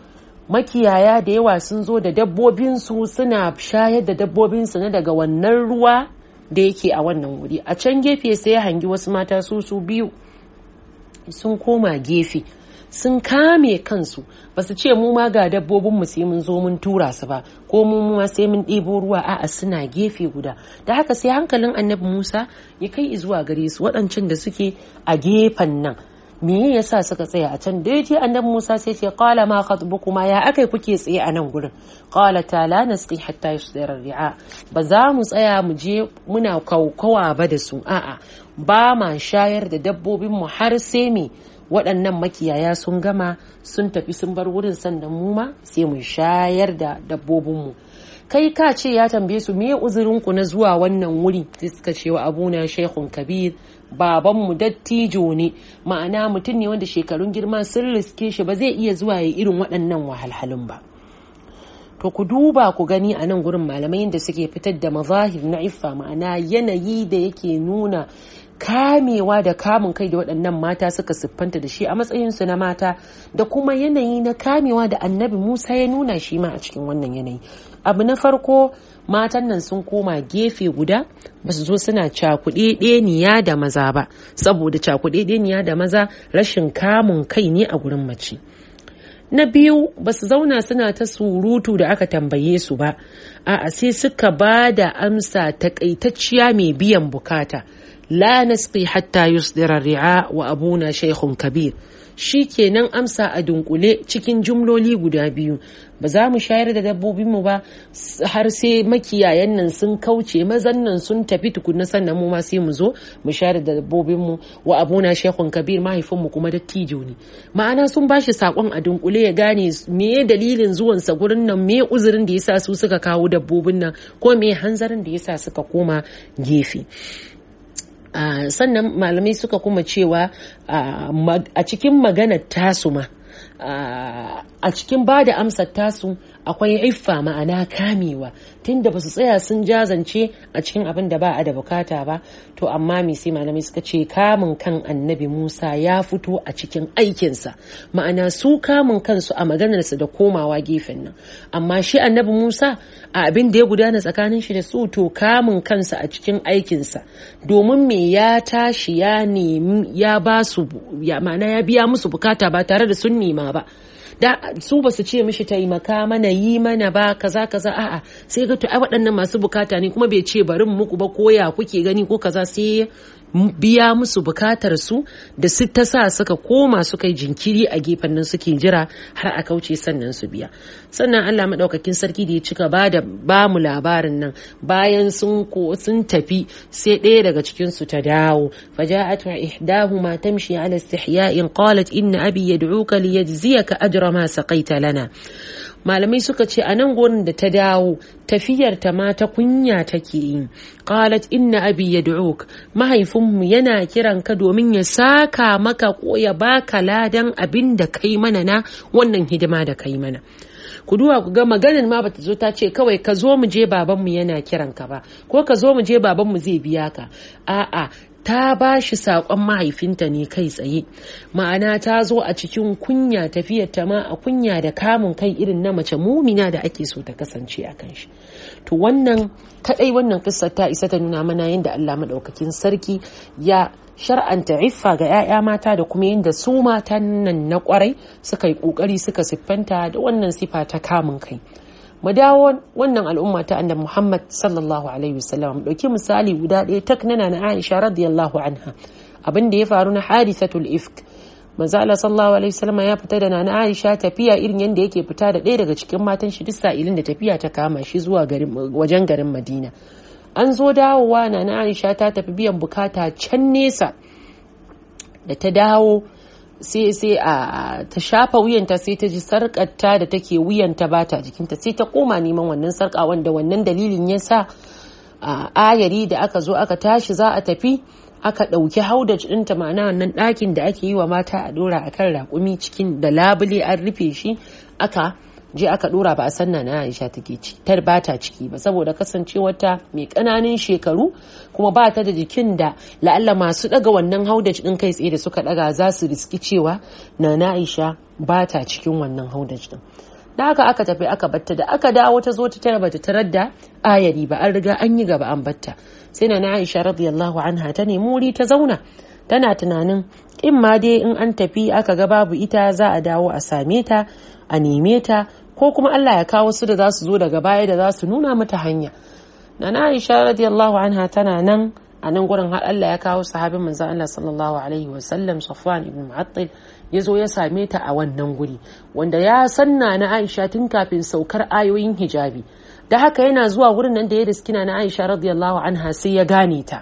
makiyaya da yawa sun zo da dabbobinsu suna shayar da dabbobinsu na daga wannan ruwa da yake a wannan wuri a can gefe sai ya hangi wasu mata su su biyu sun koma gefe sun kame kansu ba su ce mu ma ga dabbobin mu sai mun zo mun tura su ba ko mu ma sai mun ɗebo ruwa a'a suna gefe guda da haka sai hankalin annabi Musa ya kai zuwa gare su waɗancan da suke a gefen nan me yasa suka tsaya a can da yaje annabi Musa sai ce qala ma khatbukuma ya akai kuke tsaye a nan gurin qala ta la nasqi hatta yusdira ri'a ba za mu tsaya mu je muna kaukawa ba da su a'a ba ma shayar da dabbobin mu har sai me waɗannan makiyaya sun gama sun tafi sun bar wurin sannan mu ma sai mu shayar da dabbobinmu kai ka ce ya tambaye su me uzurinku na zuwa wannan wuri sai suka ce wa abuna shaikhun kabir babanmu dattijo ne ma'ana mutum ne wanda shekarun girma sun riske shi ba zai iya zuwa ya irin waɗannan wahalhalun ba to ku duba ku gani a nan gurin malamai da suke fitar da mazahir na iffa ma'ana yanayi da yake nuna kamewa da kamun kai da waɗannan mata suka siffanta da shi a matsayinsu na mata da kuma yanayi na kamewa da annabi musa ya nuna shi ma a cikin wannan yanayi abu na farko matan nan sun koma gefe guda ba su zo suna cakuɗe ɗeniya da maza ba saboda cakuɗe ɗeniya da maza rashin kamun kai ne a gurin mace na biyu ba su zauna suna ta surutu da aka tambaye su ba a'a sai suka ba da amsa takaitacciya mai biyan bukata la nasqi hatta yusdira ri'a wa abuna shaykhun kabir shi kenan amsa a dunkule cikin jumloli guda biyu ba za mu shayar da dabbobinmu ba har sai makiyayan nan sun kauce mazan nan sun tafi tukunna sannan mu ma sai mu zo mu shayar da dabbobinmu wa abuna shekun kabir mahaifinmu kuma dattijo ne ma'ana sun bashi sakon a dunkule ya gane me dalilin zuwansa gurin nan me uzurin da yasa su suka kawo dabbobin nan ko me hanzarin da yasa suka koma gefe Uh, sannan malamai suka kuma cewa uh, a cikin maganar tasu ma uh, a cikin ba da amsar tasu akwai iffa ma'ana kamewa tunda ba su tsaya sun jazance a cikin abin da ba a da bukata ba to amma me sai malamai suka ce kamun kan annabi musa ya fito a cikin aikinsa ma'ana su kamun kansu a maganarsa da komawa gefen nan amma shi annabi musa a abin da ya gudana tsakanin shi da su to kamun kansa a cikin aikinsa domin me ya tashi ya nemi ya ba su ma'ana ya biya musu bukata ba tare da sun nema ba da su ba su ce mishi taimaka mana yi mana ba kaza kaza a'a sai ga to ai waɗannan masu bukata ne kuma bai ce bari muku ba koya kuke gani ko kaza sai biya musu bukatar su da su ta sa suka koma suka yi jinkiri a gefen nan suke jira har a kauce sannan su biya sannan Allah madaukakin sarki da ya cika ba da ba mu labarin nan bayan sun ko sun tafi sai ɗaya daga cikin su ta dawo faja'at ihdahuma tamshi ala istihya'in qalat inna abi yad'uka liyajziyaka ajra ma saqaita lana malamai suka ce a nan gurin da ta dawo tafiyar ta ma ta kunya take yi qalat inna abi yad'uk mahaifinmu yana kiran ka domin ya saka maka ko ya baka ladan abin da kai mana na wannan hidima da kai mana ku duba ku ga maganin ma bata zo ta ce kawai ka zo mu je babanmu yana kiran ka ba ko ka zo mu je babanmu zai biya ka a'a ta ba shi saƙon mahaifinta ne kai tsaye ma'ana ta zo a cikin kunya tafiyar ta ma a kunya da kamun kai irin na mace mumina da ake so ta kasance a kan shi to wannan kadai wannan kissar ta isa ta nuna mana yadda Allah madaukakin sarki ya shar'anta iffa ga 'ya'ya mata da kuma yadda su matan nan na kwarai suka yi kokari suka siffanta da wannan sifa ta kamun kai mu dawo wannan al'umma ta annabi Muhammad sallallahu alaihi wasallam mu dauki misali guda ɗaya tak nana na Aisha radiyallahu anha abin da ya faru na hadisatul ifk manzo Allah sallallahu alaihi wasallam ya fita da nana Aisha tafiya irin yanda yake fita da ɗaya daga cikin matan shi duk sa'ilin da tafiya ta kama shi zuwa garin wajen garin Madina an zo dawowa nana Aisha ta tafi biyan bukata can nesa da ta dawo sai sai a ta shafa wuyanta sai ta ji sarƙarta da take wuyanta ba ta jikinta sai ta koma neman wannan sarƙa wanda wannan dalilin ya sa a ayari da aka zo aka tashi za a tafi aka ɗauki haudaj ɗinta ma'ana wannan ɗakin da ake yi wa mata a ɗora a kan raƙumi cikin da labule an rufe shi aka je aka ɗora ba a san na Aisha take ci tar ba ta ciki ba saboda kasancewar mai ƙananan shekaru kuma ba ta da jikin da la'alla masu ɗaga wannan haudaj ɗin kai tsaye da suka ɗaga za su riski cewa na Aisha ba ta cikin wannan haudaj ɗin da haka aka tafi aka batta da aka dawo ta zo ta tara bata tarar da ayari ba an riga an yi gaba an batta sai na Aisha radiyallahu anha ta nemi wuri ta zauna tana tunanin in ma dai in an tafi aka ga babu ita za a dawo a same ta a neme ta ko kuma Allah ya kawo su da za su zo daga baya da za su nuna mata hanya na Aisha radiyallahu anha tana nan a nan gurin har Allah ya kawo sahabin manzo Allah sallallahu alaihi wa sallam Safwan ibn Mu'attil ya zo ya same ta a wannan guri wanda ya sanna na Aisha tun kafin saukar ayoyin hijabi da haka yana zuwa wurin nan da ya riskina na Aisha radiyallahu anha sai ya gane ta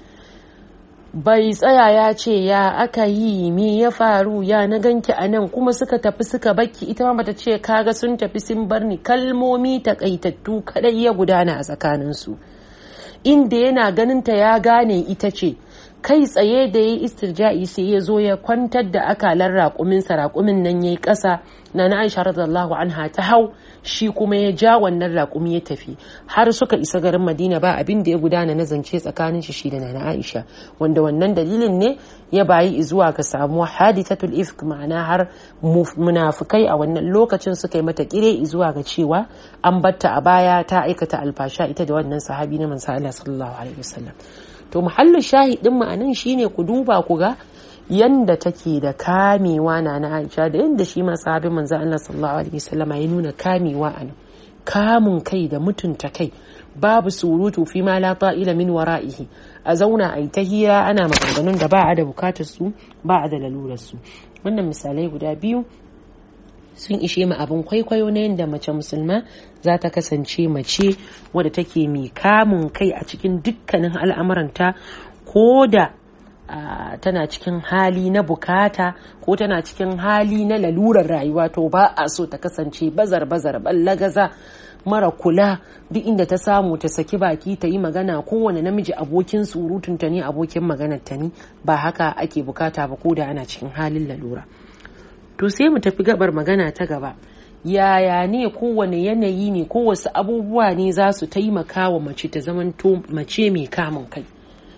bai tsaya ya ce ya aka yi me ya faru ya na ganki a nan kuma suka tafi suka bakki ita ma bata ce kaga sun tafi sun bar ni kalmomi takaitattu kadai ya gudana a tsakaninsu inda yana ganinta ya gane ita ce kai tsaye da ya yi istirja'i sai ya zo ya kwantar da akalar raƙuminsa raƙumin nan ya yi ƙasa na na aisha radiyallahu anha ta hau shi kuma ya ja wannan raƙumi ya tafi har suka isa garin madina ba abin da ya gudana na zance tsakanin shi shi da na aisha wanda wannan dalilin ne ya bayi zuwa ga samuwa hadithatul ifk ma'ana har munafukai a wannan lokacin suka yi mata kire zuwa ga cewa an batta a baya ta aikata alfasha ita da wannan sahabi na manzo Allah sallallahu alaihi wasallam to muhallin shahidin mu anan shine ku duba ku ga yanda take da kamewa na na Aisha da yanda shi ma sahabin manzo Allah sallallahu alaihi wasallama ya nuna kamewa anan kamun kai da mutunta kai babu surutu fi ma la ta'ila min wara'ihi a zauna a yi ta hira ana maganganun da ba a da bukatar su ba a da lalurar su wannan misalai guda biyu sun ishe mu abin kwaikwayo na yadda mace musulma za ta kasance mace wadda take mai kamun kai a cikin dukkanin al'amuranta ko da tana cikin hali na bukata ko tana cikin hali na lalurar rayuwa to ba a so ta kasance bazar bazar ballagaza mara kula duk inda ta samu ta saki baki ta yi magana kowane namiji abokin surutunta ne abokin maganar ta ne ba haka ake bukata ba ko da ana cikin halin lalura to sai mu tafi gabar magana ta gaba yaya ne kowane yanayi ne ko wasu abubuwa ne za su taimaka wa mace ta zamanto mace mai kamun kai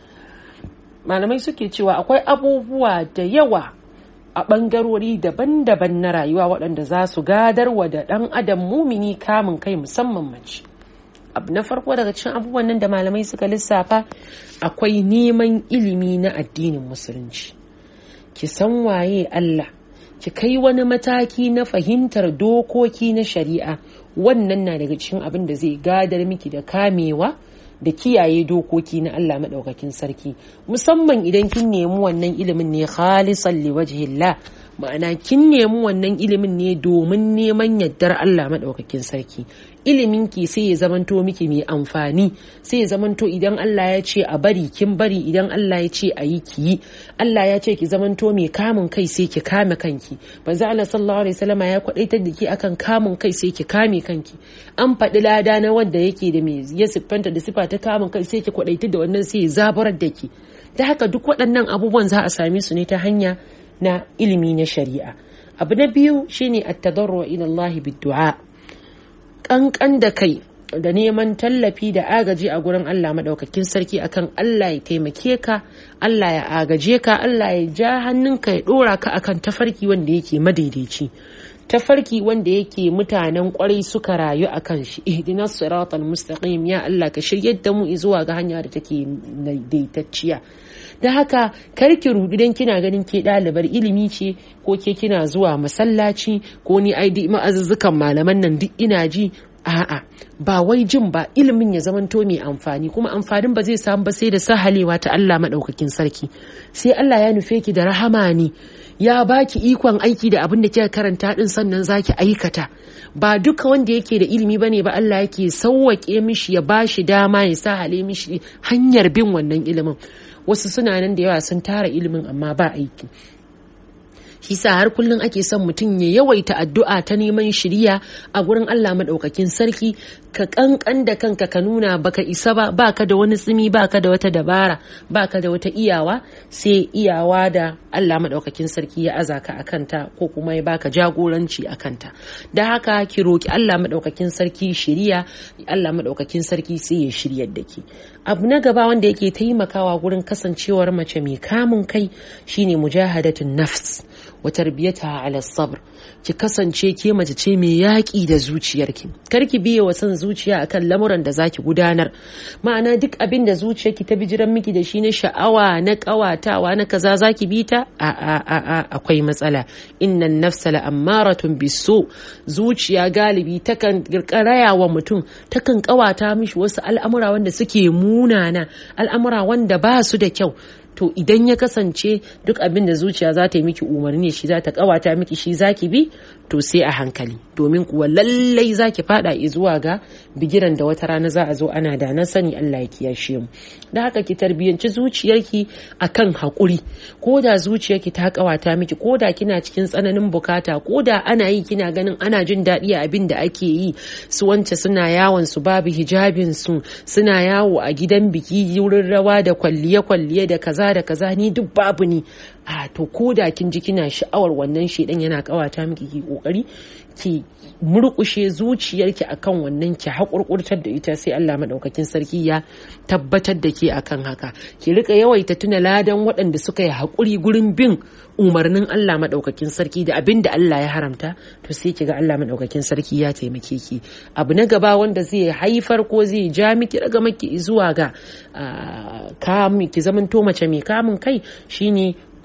malamai suke cewa akwai abubuwa da yawa a ɓangarori daban-daban na rayuwa waɗanda za su gadarwa da ɗan adam mumini kamun kai musamman mace abu na farko daga cikin abubuwan nan da malamai suka lissafa akwai neman ilimi na addinin musulunci ki san waye Allah ki kai wani mataki na fahimtar dokoki na shari'a wannan na daga cikin abin da zai gadar miki da kamewa da kiyaye dokoki na Allah maɗaukakin sarki musamman idan kin nemi wannan ilimin ne khalisan liwajhillah ma'ana kin nemi wannan ilimin ne domin neman yardar Allah maɗaukakin sarki ilimin ki sai ya zamanto miki mai amfani sai ya zamanto idan Allah ya ce a bari kin bari idan Allah ya ce a yi ki yi Allah ya ce ki zamanto mai kamun kai sai ki kame kanki manzo Allah sallallahu alaihi wasallama ya kwadaitar da ki akan kamun kai sai ki kame kanki an faɗi lada na wanda yake da mai ya siffanta da sifa ta kamun kai sai ki kwadaitar da wannan sai ya zabarar da ki ta haka duk waɗannan abubuwan za a same su ne ta hanya na ilimi na shari'a abu na biyu shine at-tadarru ila Allah bid-du'a kankan da kai da neman tallafi da agaji a gurin Allah madaukakin sarki akan Allah ya taimake ka Allah ya agaje ka Allah ya ja hannunka ya dora ka akan tafarki wanda yake madaidaici tafarki wanda yake mutanen kwarai suka rayu a kan shi ihdinas siratal mustaqim ya Allah ka shiryar da mu zuwa ga hanya da take daidaitacciya da haka karki rudu dan kina ganin ke ɗalibar ilimi ce ko ke kina zuwa masallaci ko ni ai ma'azuzzukan malaman nan duk ina ji a'a ba wai jin ba ilimin ya zamanto mai amfani kuma amfanin ba zai samu ba sai da sahalewa ta Allah maɗaukakin sarki sai Allah ya nufe ki da rahama ne ya baki ikon aiki da abin da kika karanta din sannan zaki aikata ba duka wanda yake da ilimi bane ba Allah yake sauwake mishi ya bashi dama ya sahale mishi hanyar bin wannan ilimin wasu suna nan da yawa sun tara ilimin amma ba aiki shi sa har kullum ake son mutum ya yawaita addu'a ta neman shiriya a gurin Allah maɗaukakin sarki ka kankan da kanka ka nuna baka isa ba baka da wani tsimi baka da wata dabara baka da wata iyawa sai iyawa da Allah maɗaukakin sarki ya aza ka a kanta ko kuma ya baka jagoranci a kanta da haka ki roki Allah maɗaukakin sarki shiriya Allah maɗaukakin sarki sai ya shiryar da ki abu na gaba wanda yake taimakawa gurin kasancewar mace mai kamun kai shine mujahadatun nafs wa tarbiyata ala sabr ki kasance ke mace ce mai yaƙi da zuciyarki kar ki biye wa son zuciya akan lamuran da zaki gudanar ma'ana duk abin da zuciyarki ta bijiran miki da shi na sha'awa na ƙawatawa na kaza zaki bi ta a a a a akwai matsala innan nafsa la ammaratun biso zuciya galibi takan kirkaraya wa mutum takan ƙawata mishi wasu al'amura wanda suke munana al'amura wanda ba su da kyau to idan ya kasance duk abin da zuciya za ta yi miki umarni shi za ta kawata miki shi zaki bi to sai a hankali domin kuwa lallai zaki fada zuwa ga bigiran da wata rana za a zo ana da na sani Allah ya kiyashe mu da haka ki tarbiyanci zuciyarki akan hakuri ko da zuciyarki ta kawata miki ko da kina cikin tsananin bukata ko da ana yi kina ganin ana jin daɗi a abin da ake yi su wance suna yawon su babu hijabin su suna yawo a gidan biki wurin rawa da kwalliye kwalliye da kaza da kaza ni duk babu ni a to ko da kin ji kina sha'awar wannan shedan yana kawata miki ki kokari ki murkushe zuciyarki akan wannan ki haƙurƙurtar da ita sai Allah madaukakin sarki ya tabbatar da ke akan haka ki rika yawaita tuna ladan waɗanda suka yi haƙuri gurin bin umarnin Allah madaukakin sarki da abin da Allah ya haramta to sai ki ga Allah madaukakin sarki ya taimake ki abu na gaba wanda zai haifar ko zai ja miki daga maki zuwa ga ki zamanto mace mai kamun kai shine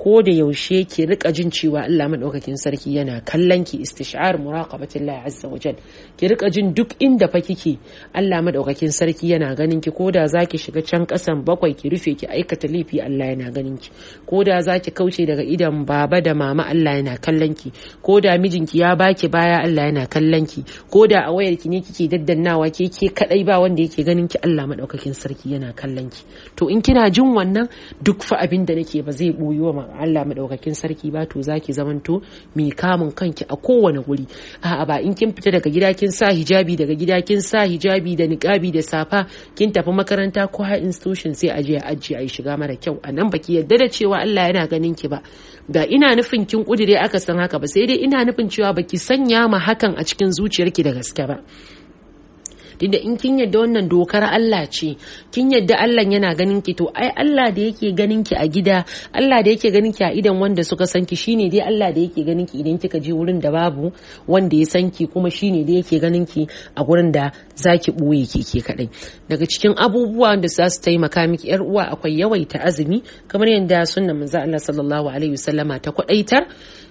ko da yaushe ki rika jin cewa Allah madaukakin sarki yana kallon ki istishar muraqabatillahi azza wa jal ki rika jin duk inda fa kike Allah madaukakin sarki yana ganin ki ko da zaki shiga can kasan bakwai ki rufe ki aikata laifi Allah yana ganin ki ko da zaki kauce daga idan baba da mama Allah yana kallon ki ko da mijinki ya baki baya Allah yana kallon ki ko da a wayar ki ne kike daddannawa ke ke kadai ba wanda yake ganin ki Allah madaukakin sarki yana kallon ki to in kina jin wannan duk fa abin da nake ba zai boyi wa Allah madaukakin sarki ba to zaki zamanto mai kamun kanki a kowane guri a'a ba in kin fita daga gida kin sa hijabi daga gida kin sa hijabi da niqabi da safa kin tafi makaranta ko high institution sai a je a ajiye a yi shiga mara kyau a nan baki yadda da cewa Allah yana ganin ki ba da ina nufin kin kudire aka san haka ba sai dai ina nufin cewa baki sanya ma hakan a cikin zuciyarki da gaske ba tunda in kin yadda wannan dokar Allah ce kin yadda Allah yana ganin ki to ai Allah da yake ganin ki a gida Allah da yake ganin ki a idan wanda suka san ki shine dai Allah da yake ganin ki idan kika je wurin da babu wanda ya san ki kuma shine da yake ganin ki a gurin da zaki boye ki ke kadai daga cikin abubuwa da za su taimaka miki yar uwa akwai yawaita azumi kamar yadda sunnan manzo Allah sallallahu alaihi wasallama ta kwadaitar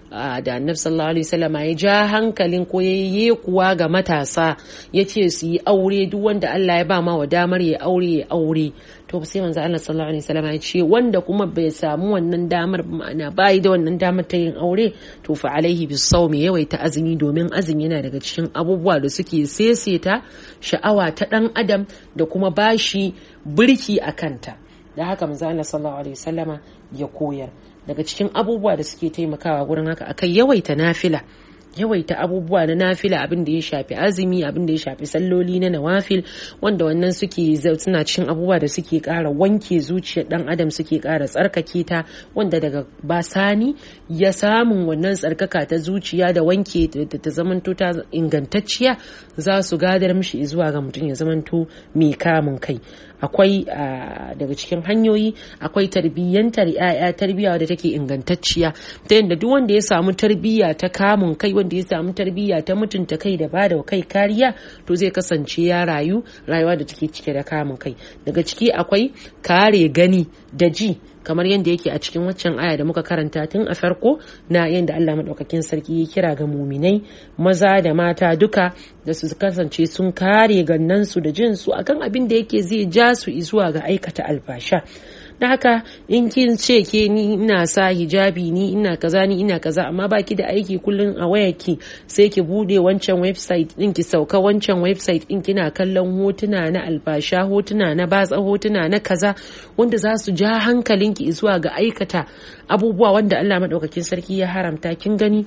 da annabi sallallahu alaihi wasallama ya ja hankalin ko yayi kuwa ga matasa ya ce su yi aure duk wanda Allah ya ba ma wa damar ya aure ya aure to sai manzo Allah sallallahu alaihi wasallama ya ce wanda kuma bai samu wannan damar ma'ana bai da wannan damar ta yin aure to fa alaihi bisawmi yawaita azumi domin azumi yana daga cikin abubuwa da suke seseta sha'awa ta dan adam da kuma bashi birki a kanta da haka manzo Allah sallallahu alaihi wasallama ya koyar daga cikin abubuwa da suke taimakawa gurin haka akai yawaita nafila yawaita abubuwa na nafila abin da ya shafi azumi abin da ya shafi salloli na nawafil wanda wannan suke suna cikin abubuwa da suke kara wanke zuciyar dan adam suke kara tsarkake ta wanda daga basani ya samun wannan tsarkaka ta zuciya da wanke ta zamanto ta ingantacciya za su gadar mishi zuwa ga mutum ya zamanto mai kamun kai akwai daga cikin hanyoyi akwai tarbiyyantar ya'ya tarbiyya wadda take ingantacciya ta yadda duk wanda ya samu tarbiyya ta kamun kai wanda ya samu tarbiyya ta mutunta kai da bada kai kariya to zai kasance ya rayu rayuwa da take cike da kamun kai daga ciki akwai kare gani da ji kamar yadda yake a cikin waccan aya da muka karanta tun a farko na yadda Allah maɗaukakin sarki ya kira ga muminai maza da mata duka da su kasance sun kare gannansu da jinsu akan abin da yake zai ja su zuwa ga aikata alfasha da haka in kin ce ke ni ina sa hijabi ni ina kaza ni ina kaza amma baki da aiki kullum a wayarki sai ki bude wancan website din ki sauka wancan website din kina kallon hotuna na albasha hotuna na batsa hotuna na kaza wanda za su ja hankalinki zuwa ga aikata abubuwa wanda Allah madaukakin sarki ya haramta kin gani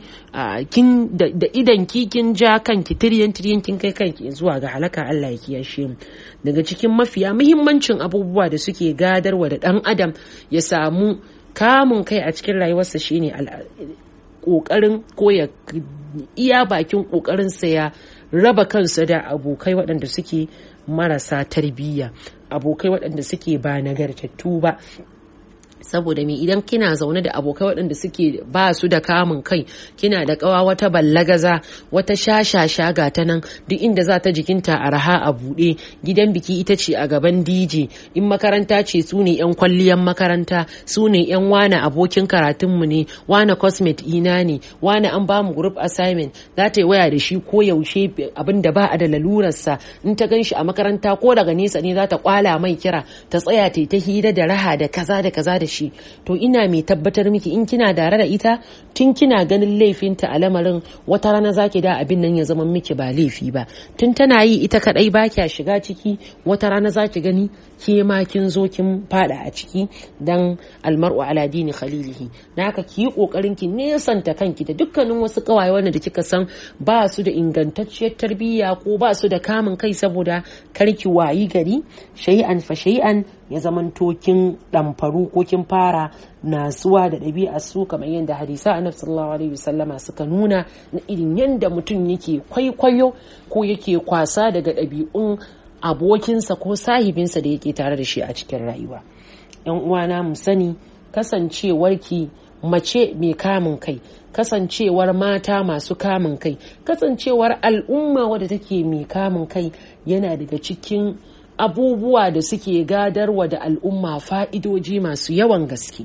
kin da idan ki kin ja kanki tiryan tiryan kin kai kanki zuwa ga halaka Allah ya kiyashe mu daga cikin mafiya muhimmancin abubuwa da suke gadarwa da dan adam ya samu kamun kai a cikin rayuwarsa shine kokarin ko ya iya bakin kokarin sa ya raba kansa da abokai waɗanda suke marasa tarbiyya abokai waɗanda suke ba nagartattu ba saboda me idan kina zaune da abokai waɗanda suke ba su da kamun kai kina da kawa wata ballagaza wata shashasha ga ta nan duk inda za ta jikinta a raha a buɗe gidan biki ita ce a gaban dj in makaranta ce su ne yan kwalliyan makaranta su ne yan wane abokin karatunmu ne wane cosmet ina ne wane an bamu group assignment za ta yi waya da shi ko yaushe abin da ba a da lalurarsa in ta gan shi a makaranta ko daga nesa ne za ta kwala mai kira ta tsaya ta ta hira da raha da kaza da kaza da shi to ina mai tabbatar miki in kina dare da ita tun kina ganin laifinta a lamarin wata rana zaki da abin nan ya zama miki ba laifi ba tun tana yi ita kadai ba kya shiga ciki wata rana zaki gani ke ma kin zo kin fada a ciki dan almar'u ala dini khalilihi na haka ki yi kokarin ki nesanta kanki da dukkanin wasu kawaye wanda da kika san ba su da ingantacciyar tarbiyya ko ba su da kamun kai saboda karki wayi gari shay'an fa shay'an ya zamanto kin ɗamfaru ko kin fara nasuwa da ɗabi'a su kamar yadda hadisa annabi sallallahu alaihi wasallama suka nuna na irin yadda mutum yake kwaikwayo ko yake kwasa daga ɗabi'un abokinsa ko sahibinsa da yake tare da shi a cikin rayuwa yan uwana mu sani kasancewarki mace mai kamun kai kasancewar mata masu kamun kai kasancewar al'umma wadda take mai kamun kai yana daga cikin abubuwa da suke gadarwa da al'umma fa'idoji masu yawan gaske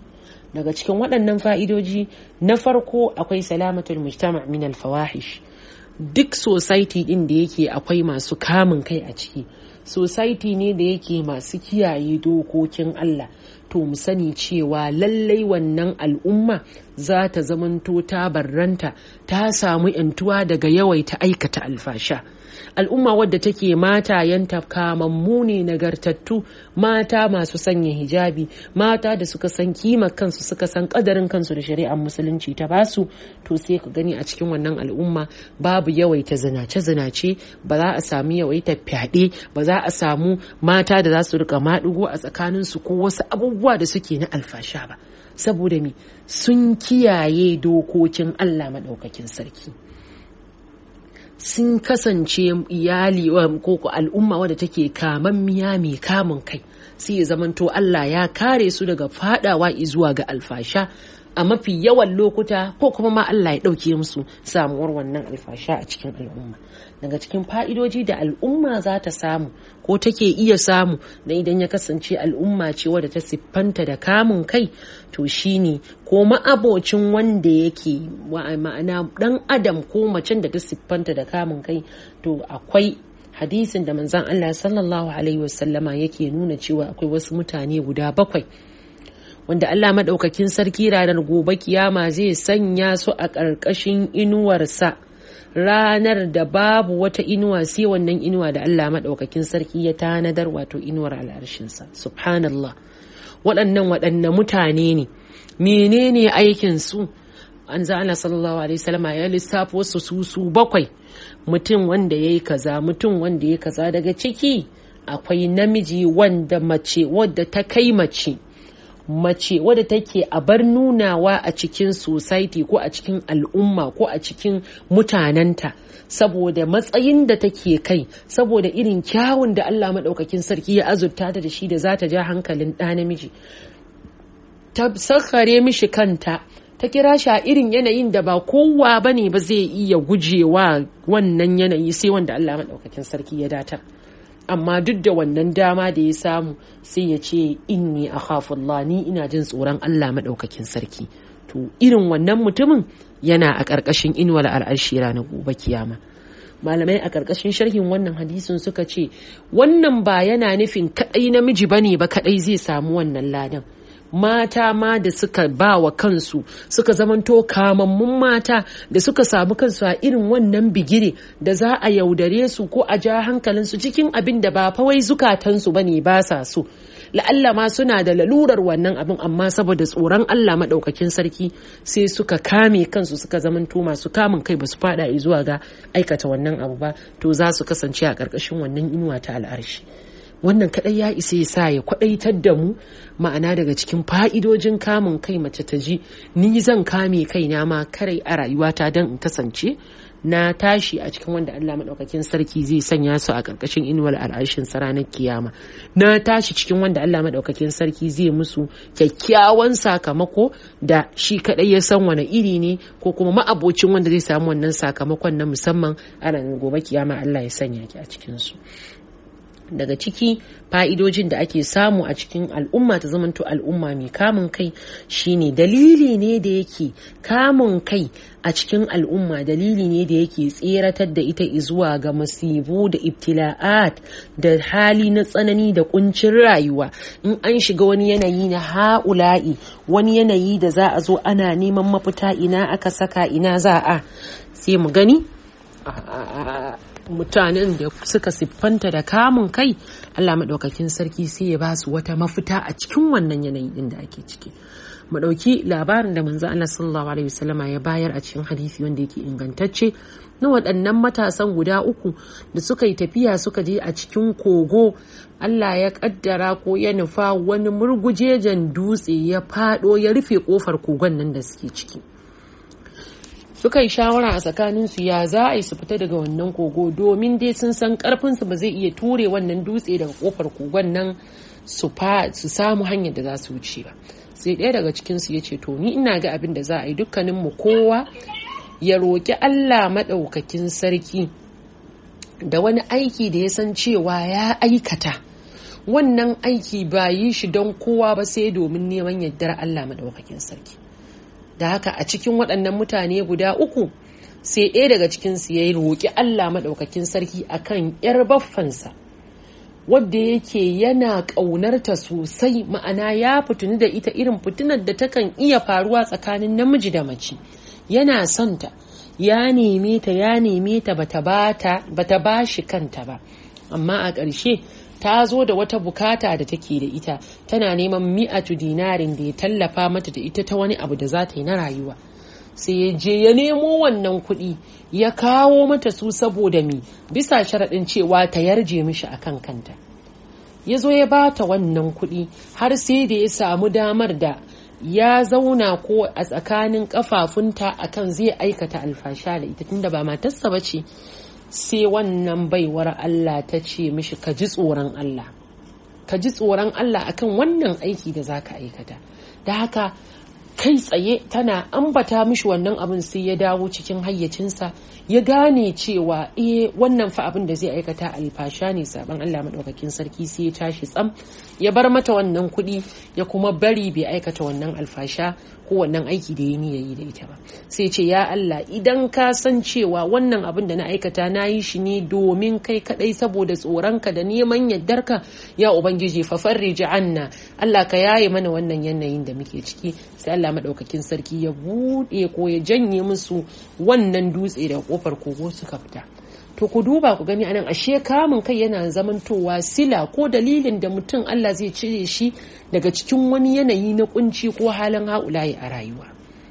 daga cikin waɗannan fa'idoji na farko akwai salamatul mujtama min al-fawahish duk society din da yake akwai masu kamun kai a ciki society ne da yake masu kiyaye dokokin Allah to mu sani cewa lallai wannan al'umma za ta zamanto ta barranta ta samu yantuwa daga yawaita aikata alfasha al'umma wadda take mata yanta kamammu ne nagartattu mata masu sanya hijabi mata da suka san kimar kansu suka san kadarin kansu da shari'ar musulunci ta basu to sai ka gani a cikin wannan al'umma babu yawaita zinace-zinace ba za a samu yawaita fyaɗe ba za a samu mata da za su rika maɗigo a tsakaninsu ko wasu abubuwa da suke na alfasha ba saboda me sun kiyaye dokokin Allah maɗaukakin sarki sun kasance iyali ko al'umma wadda take kamammiya mai kamun kai sai ya zamanto Allah ya kare su daga fadawa zuwa ga alfasha a mafi yawan lokuta ko kuma ma Allah ya ɗauke musu samuwar wannan alfasha a cikin al'umma daga cikin fa'idoji da al'umma za ta samu ko take iya samu da idan ya kasance al'umma ce wadda ta siffanta da kamun kai to shine ko ma'abocin wanda yake ma'ana dan adam ko macen da ta siffanta da kamun kai to akwai hadisin da manzan Allah sallallahu alaihi wasallama yake nuna cewa akwai wasu mutane guda bakwai wanda Allah maɗaukakin sarki ranar gobe kiyama zai sanya su a ƙarƙashin inuwarsa ranar da babu wata inuwa sai wannan inuwa da Allah maɗaukakin sarki ya tanadar wato inuwar al'arshinsa subhanallah waɗannan waɗanne mutane ne menene aikin su an za Allah sallallahu alaihi wasallama ya lissafo su su su bakwai mutum wanda ya yi kaza mutum wanda ya kaza daga ciki akwai namiji wanda mace wadda ta kai mace mace wadda take a bar nunawa a cikin society ko a cikin al'umma ko a cikin mutanenta saboda matsayin da take kai saboda irin kyawun da Allah maɗaukakin sarki ya azurta ta da shi da za ta ja hankalin ɗa namiji ta sakare mishi kanta ta kira shi a irin yanayin da ba kowa ba ne ba zai iya gujewa wannan yanayi sai wanda Allah maɗaukakin sarki ya datar. amma duk da wannan dama da ya samu sai ya ce inni a Allah ni ina jin tsoron Allah maɗaukakin sarki to irin wannan mutumin yana a ƙarƙashin inuwar al'arshi ranar gobe kiyama malamai a ƙarƙashin sharhin wannan hadisin suka ce wannan ba yana nufin kaɗai namiji bane ba kaɗai zai samu wannan ladan mata ma da suka ba wa kansu suka zamanto kamammun mata da suka samu kansu a irin wannan bigire da za a yaudare su ko a ja hankalinsu cikin abin da ba fawai zukatansu ba ne ba sa so la'alla ma suna da lalurar wannan abin amma saboda tsoron Allah maɗaukakin sarki sai suka kame kansu suka zamanto masu kamun kai ba su fada zuwa ga aikata wannan abu ba to za su kasance a ƙarƙashin wannan inuwa ta al'arshi wannan kadai ya isa ya sa ya kwadaitar da mu ma'ana daga cikin fa'idojin kamun kai mace ta ji ni zan kame kaina ma karai a rayuwata don in kasance na tashi a cikin wanda Allah maɗaukakin sarki zai sanya su a ƙarƙashin inuwar al'arshin sa ranar kiyama na tashi cikin wanda Allah maɗaukakin sarki zai musu kyakkyawan sakamako da shi kaɗai ya san wani iri ne ko kuma ma'abocin wanda zai samu wannan sakamakon na musamman a ranar gobe kiyama Allah ya sanya ki a cikin su daga ciki fa'idojin da ake samu a cikin al'umma ta zamanto al'umma mai kamun kai shine dalili ne da yake kamun kai a cikin al'umma dalili ne da yake tseratar da ita zuwa ga masibu da ibtila'at da hali na tsanani da kuncin rayuwa in an shiga wani yanayi na ha'ula'i wani yanayi da za a zo ana neman mafita ina aka saka ina za a sai mu gani mutanen da suka siffanta da kamun kai Allah maɗaukakin sarki sai ya ba su wata mafita a cikin wannan yanayi din da ake ciki mu ɗauki labarin da manzo Allah sallallahu alaihi wasallama ya bayar a cikin hadisi wanda yake ingantacce na waɗannan matasan guda uku da suka yi tafiya suka je a cikin kogo Allah ya kaddara ko ya nufa wani murgujejen dutse ya faɗo ya rufe ƙofar kogon nan da suke ciki suka yi shawara a tsakaninsu ya za a yi su fita daga wannan kogo domin dai sun san karfinsu ba zai iya ture wannan dutse daga kofar kogon nan su samu hanyar da za su wuce ba sai ɗaya daga cikinsu ya ce to ni ina ga abin da za a yi dukkaninmu kowa ya roƙi allah maɗaukakin sarki da wani aiki da ya san cewa ya aikata wannan aiki ba yi shi don kowa ba sai domin neman yardar Allah madaukakin sarki da haka a cikin waɗannan mutane guda uku sai ɗaya daga cikinsu ya yi roƙi Allah maɗaukakin sarki akan 'yar baffansa wadda yake yana ƙaunarta sosai ma'ana ya fituni da ita irin fitinar da takan iya faruwa tsakanin namiji da mace yana son ta ya neme ta ya neme ta bata ba shi kanta ba amma a ƙarshe ta zo da wata bukata da take da ita tana neman mi'atu dinarin da ya tallafa mata da ita ta wani abu da za ta yi na rayuwa sai ya je ya nemo wannan kuɗi ya kawo mata su saboda mi bisa sharaɗin cewa ta yarje mishi a kan kanta ya zo ya bata wannan kuɗi har sai da ya samu damar da ya zauna ko a tsakanin kafafunta akan zai aikata alfasha da ita tunda ba matarsa ba ce sai wannan baiwar Allah ta ce mishi ka ji tsoron Allah ka ji tsoron Allah akan wannan aiki da za ka aikata da haka kai tsaye tana ambata mishi wannan abin sai ya dawo cikin hayyacinsa ya gane cewa eh wannan fa abin da zai aikata alfasha ne saban Allah madaukakin sarki sai ya tashi tsam ya bar mata wannan kuɗi ya kuma bari bai aikata wannan alfasha ko wannan aiki da ya niyya yi da ita ba sai ce ya Allah idan ka san cewa wannan abin da na aikata na yi shi ne domin kai kadai saboda tsoronka da neman yardarka ya ubangiji fa farriji anna Allah ka yaye mana wannan yanayin da muke ciki sai Allah madaukakin sarki ya bude ko ya janye musu wannan dutse da kofar kogo suka fita to ku duba ku gani anan ashe kamun kai yana zamantowa sila ko dalilin da mutum Allah zai cire shi daga cikin wani yanayi na kunci ko halin haulayi a rayuwa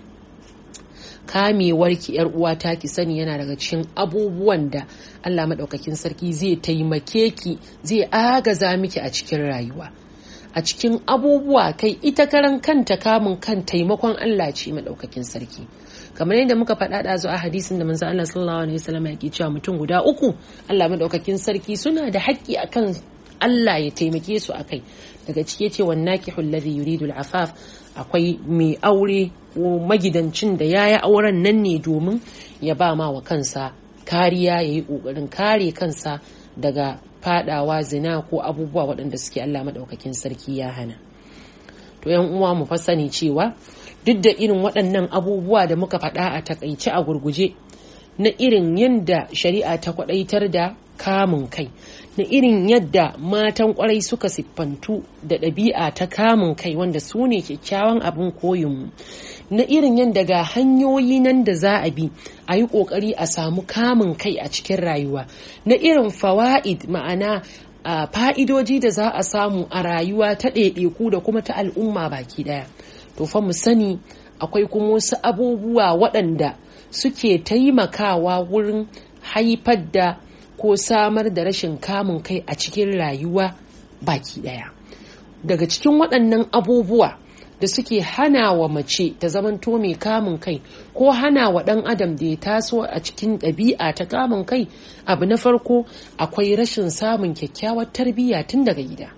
kamewar ki yar uwa ta ki sani yana daga cikin abubuwan da Allah madaukakin sarki zai taimake ki zai agaza miki a cikin rayuwa a cikin abubuwa kai ita karan kanta kamun kan taimakon Allah ce madaukakin sarki kamar yadda muka faɗa da a hadisin da manzo Allah sallallahu alaihi wasallam yake cewa mutum guda uku Allah madaukakin sarki suna da haƙƙi akan Allah ya taimake su akai daga cike ce wan nakihul ladhi yuridu al-afaf akwai mai aure ko magidancin da yayi auren nan ne domin ya ba ma wa kansa kariya yayi kokarin kare kansa daga fadawa zina ko abubuwa waɗanda suke Allah madaukakin sarki ya hana to yan uwa mu fa sani cewa duk da irin waɗannan abubuwa da muka faɗa a takaice a gurguje na irin yadda shari'a ta kwaɗaitar da kamun kai na irin yadda matan kwarai suka siffantu da ɗabi'a ta kamun kai wanda su ne kyakkyawan abin koyinmu na irin yadda ga hanyoyi nan da za a bi a yi ƙoƙari a samu kamun kai a cikin rayuwa na irin fawa'id ma'ana a fa'idoji da za a samu a rayuwa ta ɗaiɗaiku da kuma ta al'umma baki ɗaya to fa mu sani akwai kuma wasu abubuwa waɗanda suke taimakawa wurin haifar da ko samar da rashin kamun kai a cikin rayuwa baki ɗaya daga cikin waɗannan abubuwa da suke hana wa mace ta zamanto mai kamun kai ko hana wa ɗan adam da ya taso a cikin ɗabi'a ta kamun kai abu na farko akwai rashin samun kyakkyawar tarbiyya tun daga gida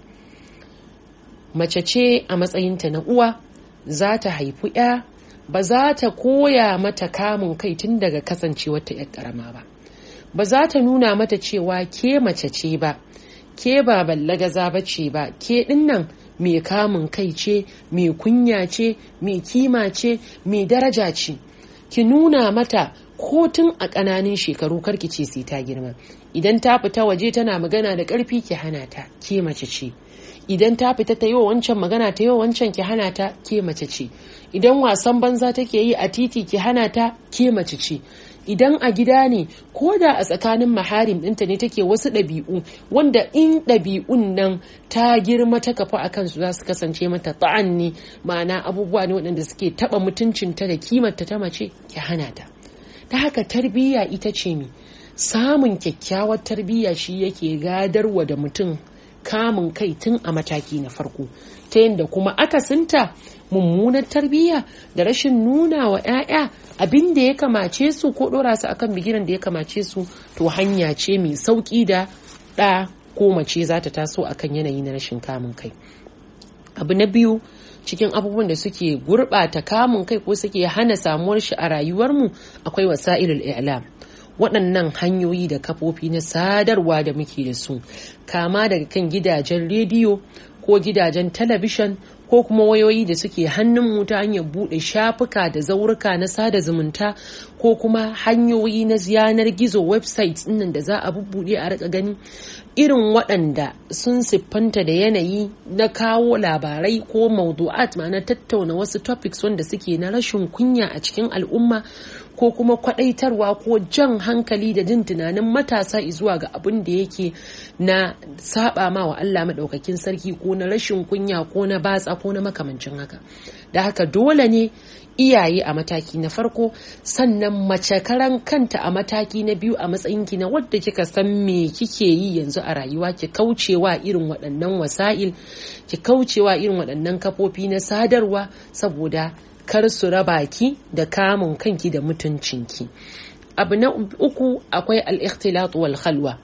mace ce a matsayinta na uwa za ta haifi ya ba za ta koya mata kamun kai tun daga kasancewarta 'yar ƙarama ba ba za ta nuna mata cewa ke mace ce ba ke ba ballagaza ba ce ba ke dinnan mai kamun kai ce mai kunya ce mai kima ce mai daraja ce ki nuna mata ko tun a ƙananin shekaru karki ce sai ta girma idan ta fita waje tana magana da ƙarfi ki hana ta ke mace ce idan ta fita ta yi wa wancan magana ta yi wa wancan ki hana ta ke mace ce idan wasan banza take yi a titi ki hana ta ke mace ce idan a gida ne ko da a tsakanin maharim ɗinta ne take wasu ɗabi'u wanda in ɗabi'un nan ta girma ta kafa a kansu za su kasance mata ta'an ne ma'ana abubuwa ne waɗanda suke taɓa mutuncinta da kimarta ta mace ki hana ta ta haka tarbiyya ita ce mi samun kyakkyawar tarbiyya shi yake gadarwa da mutum kamun kai tun a mataki na farko ta yadda kuma akasinta mummunar tarbiyya da rashin nuna wa 'ya'ya abin da ya kamace su ko ɗora su akan bigiran da ya kamace su to hanya ce mai sauƙi da ɗa ko mace za ta taso akan yanayi na rashin kamun kai abu na biyu cikin abubuwan da suke gurɓata kamun kai ko suke hana samuwar shi a rayuwarmu akwai wasa'ilul i'lam waɗannan hanyoyi da kafofi na sadarwa da muke da su kama daga kan gidajen rediyo ko gidajen talabishin ko kuma wayoyi da suke hannunmu ta hanyar buɗe shafuka da zaurika na sada zumunta ko kuma hanyoyi na yanar gizo websites nan da za a bubbuɗe a rika gani irin waɗanda sun siffanta da yanayi na kawo labarai ko maudu'at ma'ana tattauna wasu topics wanda suke na rashin kunya a cikin al'umma ko kuma kwadaitarwa ko jan hankali da jin tunanin matasa zuwa ga abin da yake na saba ma wa Allah maɗaukakin sarki ko na rashin kunya ko na batsa ko na makamancin haka da haka dole ne iyaye a mataki na farko sannan mace karan kanta a mataki na biyu a matsayinki na wadda kika san me kike yi yanzu a rayuwa ki kaucewa irin waɗannan wasa'il ki kaucewa irin waɗannan kafofi na sadarwa saboda kar su raba ki da kamun kanki da mutuncinki abu na uku akwai al-ikhtilat wal khalwa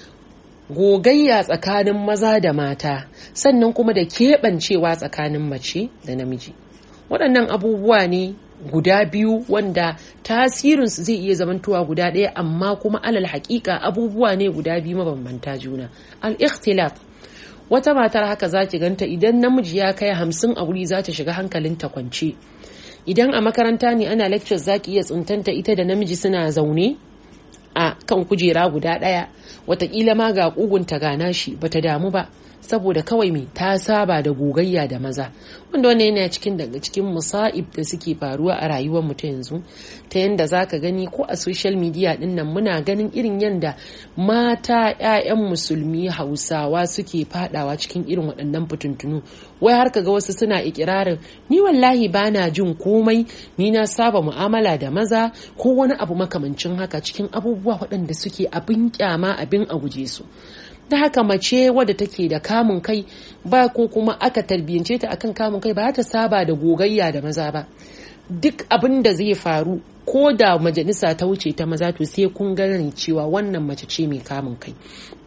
gogayya tsakanin maza da mata sannan kuma da keɓancewa tsakanin mace da namiji waɗannan abubuwa ne guda biyu wanda tasirinsu zai iya zamantowa guda ɗaya amma kuma alal haƙiƙa abubuwa ne guda biyu mabambanta juna al-ikhtilat wata matar haka za ki ganta idan namiji ya kai hamsin a wuri za ta shiga hankalinta kwance idan a makaranta ne ana lectures za ki iya tsintanta ita da namiji suna zaune a kan kujera guda ɗaya watakila ma ga ƙugunta gana shi bata damu ba saboda kawai mai ta saba da gogayya da maza wanda wannan yana cikin daga cikin musa'ib da suke faruwa a rayuwar mu ta yanzu ta yanda zaka gani ko a social media din nan muna ganin irin yanda mata 'ya'yan musulmi hausawa suke fadawa cikin irin waɗannan fitintunu wai har kaga wasu suna ikirarin ni wallahi bana jin komai ni na saba mu'amala da maza ko wani abu makamancin haka cikin abubuwa waɗanda suke abin kyama abin a guje su da haka mace wadda take da kamun kai ba ko kuma aka tarbiyyance ta akan kamun kai ba ta saba da gogayya da maza ba duk abin da zai faru ko da majalisa ta wuce ta maza to sai kun gani cewa wannan mace ce mai kamun kai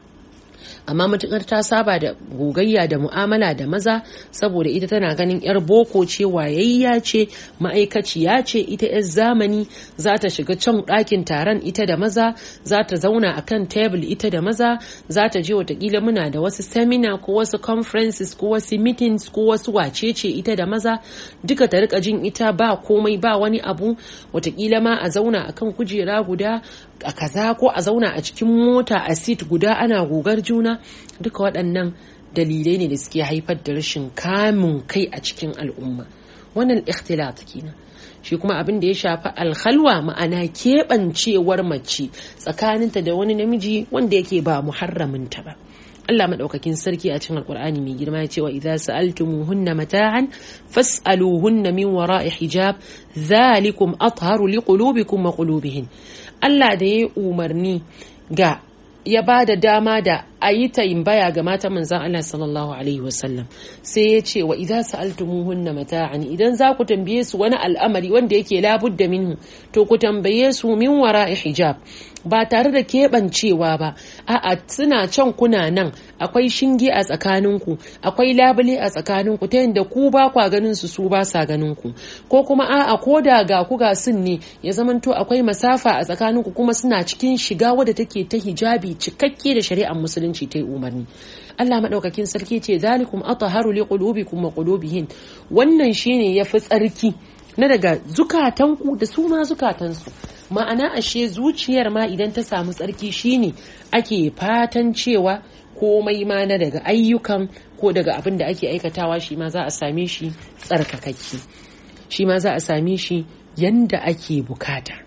amma matukar ta saba da gogayya da mu'amala da maza saboda ita tana ganin yar boko ce wayayya ce ma'aikaciya ce ita yar zamani za ta shiga can ɗakin taron ita da maza za ta zauna a kan tebul ita da maza za ta je watakila muna da wasu seminar ko wasu conferences ko wasu meetings ko wasu wacece ita da maza duka ta rika jin ita ba komai ba wani abu watakila ma a zauna akan kujera guda a kaza ko a zauna a cikin mota a seat guda ana gogar juna duka waɗannan dalilai ne da suke haifar da rashin kamun kai a cikin al'umma wannan ikhtilat kenan shi kuma abin da ya shafi alhalwa ma'ana keɓancewar mace tsakaninta da wani namiji wanda yake ba muharraminta ba Allah madaukakin sarki a cikin alkur'ani mai girma ya ce wa idza sa'altumuhunna mata'an fas'aluhunna min wara'i hijab dhalikum atharu liqulubikum wa qulubihin Allah da ya umarni ga ya ba da dama da a yi baya ga mata manzan Allah sallallahu alaihi wasallam sai ya ce wa idan sa'altumuhunna mata'an idan za ku tambaye su wani al'amari wanda yake labudda minhu to ku tambaye su min wara'i hijab ba tare da keɓancewa ba a'a suna can kuna nan akwai shinge a tsakaninku akwai labule a tsakaninku ta yadda ku ba kwa ganin su su ba sa ganin ku ko kuma a'a ko da ga ku ga sun ne ya zamanto akwai masafa a tsakaninku kuma suna cikin shiga wadda take ta hijabi cikakke da shari'ar musulunci ta yi umarni Allah maɗaukakin sarki ce zalikum ataharu li qulubikum wa qulubihin wannan shine yafi tsarki na daga zukatanku da su ma zukatansu ma'ana ashe zuciyar ma idan ta samu tsarki shine ake fatan cewa komai ma na daga ayyukan ko daga abin da ake aikatawa shi ma za a same shi tsarkakakke shi ma za a same shi yanda ake bukata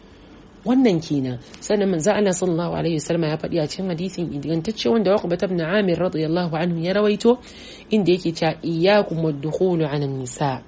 wannan kenan sannan manzo Allah sallallahu alaihi wasallam ya faɗi a cikin hadisin ingantacce wanda Uqba ibn Amir radiyallahu anhu ya rawaito inda yake cewa iyyakum wad-dukhulu 'ala nisa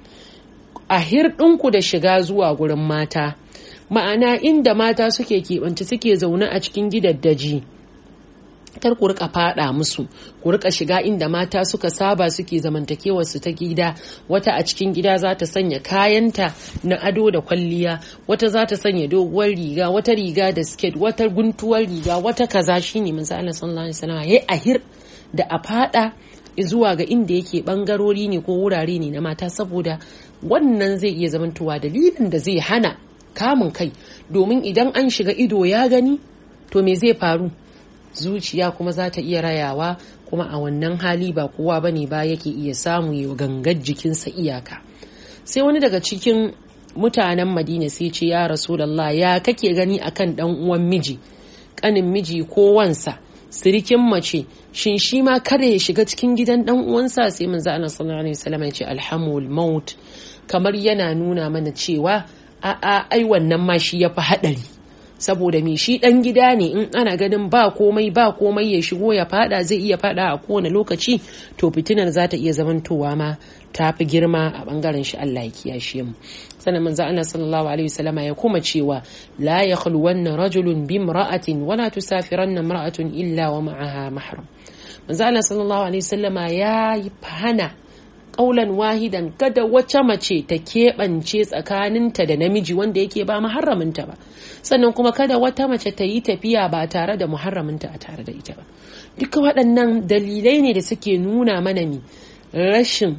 a hirɗinku da shiga zuwa gurin mata ma'ana inda mata suke keɓance suke zaune a cikin gidaddaji kar ku rika fada musu ku rika shiga inda mata suka saba suke zamantakewar su ta gida wata a cikin gida za ta sanya kayanta na ado da kwalliya wata za ta sanya doguwar riga wata riga da skirt wata guntuwar riga wata kaza shine manzo Allah sallallahu alaihi wasallam yayi ahir da a fada zuwa ga inda yake bangarori ne ko wurare ne na mata saboda wannan zai iya zamantowa dalilin da zai hana kamun kai domin idan an shiga ido ya gani to me zai faru zuciya kuma za ta iya rayawa kuma a wannan hali ba kowa bane ba yake iya samu ya gangar jikinsa iyaka sai wani daga cikin mutanen madina sai ce ya rasulallah ya kake gani akan dan uwan miji kanin miji ko wansa sirikin mace shin shi ma kada ya shiga cikin gidan dan uwansa sai manzo Allah sallallahu alaihi wasallam ya ce alhamul maut kamar yana nuna mana cewa a a ai wannan ma shi yafi hadari saboda me shi dan gida ne in ana ganin ba komai ba komai ya shigo ya fada zai iya fada a kowane lokaci to fitinar za ta iya zamantowa ma ta fi girma a bangaren shi Allah ya kiyashe mu sannan manzo Allah sallallahu alaihi wasallama ya kuma cewa la yakhluwanna rajulun bi imra'atin wa la tusafiranna imra'atun illa wa ma'aha mahram manzo Allah sallallahu alaihi wasallama ya hana kaulan wahidan kada wace mace ta keɓance tsakaninta da namiji wanda yake ba muharraminta ba sannan kuma kada wata mace ta yi tafiya ba tare da muharraminta a tare da ita ba duka waɗannan dalilai ne da suke nuna mana mi rashin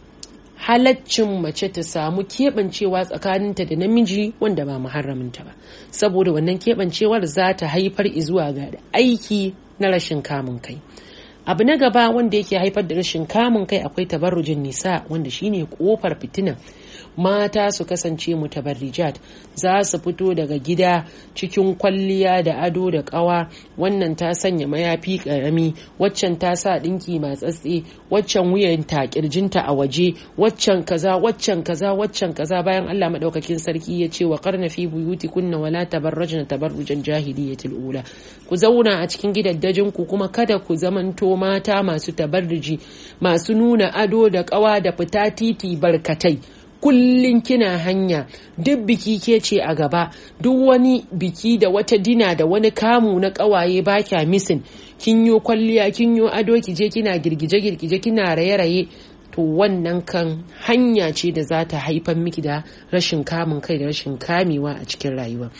halaccin mace ta samu keɓancewa tsakaninta da namiji wanda ba muharraminta ba saboda wannan keɓancewar za ta haifar zuwa ga aiki na rashin kamun kai abu na gaba wanda yake haifar da rashin kamun kai akwai tabarrujin nisa wanda shine kofar fitina mata su kasance mutabarrijat za su fito daga gida cikin kwalliya da ado da kawa wannan ta sanya mayafi karami waccan ta sa dinki matsatse waccan wuyan ta kirjinta a waje waccan kaza waccan kaza waccan kaza bayan Allah madaukakin sarki ya ce wa qarna fi buyutikunna wala tabarrajna tabarrujan jahiliyatil ula ku zauna a cikin gidaddajin ku kuma kada ku zamanto mata masu tabarruji masu nuna ado da kawa da fita titi barkatai kullum kina hanya duk biki ke ce a gaba duk wani biki da wata dina da wani kamu na kawaye ba kya misin kin yo kwalliya kin yo ado ki je kina girgije girgije kina raye raye to wannan kan hanya ce da za ta haifar miki da rashin kamun kai da rashin kamewa a cikin rayuwa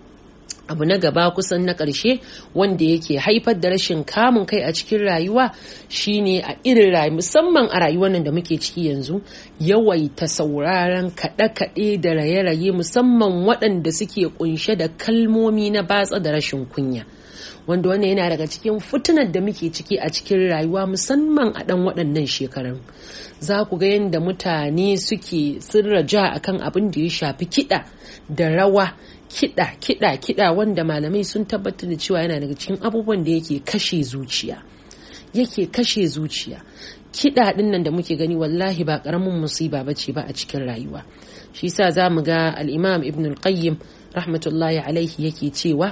abu na gaba kusan na ƙarshe wanda yake haifar da rashin kamun kai a cikin rayuwa shine a irin rayuwa musamman a rayuwar nan da muke ciki yanzu yawaita sauraron kaɗe-kaɗe da raye-raye musamman waɗanda suke kunshe da kalmomi na batsa da rashin kunya wanda wannan yana daga cikin fitinar da muke ciki a cikin rayuwa musamman a ɗan waɗannan shekarun za ku ga yadda mutane suke sirraja akan abin da ya shafi kiɗa da rawa kiɗa kiɗa kiɗa wanda malamai sun tabbatar da cewa yana daga cikin abubuwan da yake kashe zuciya yake kashe zuciya kiɗa ɗin nan da muke gani wallahi ba ƙaramin musiba ba ce ba a cikin rayuwa shi sa za mu ga al'imam ibn al-qayyim rahmatullahi alaihi yake cewa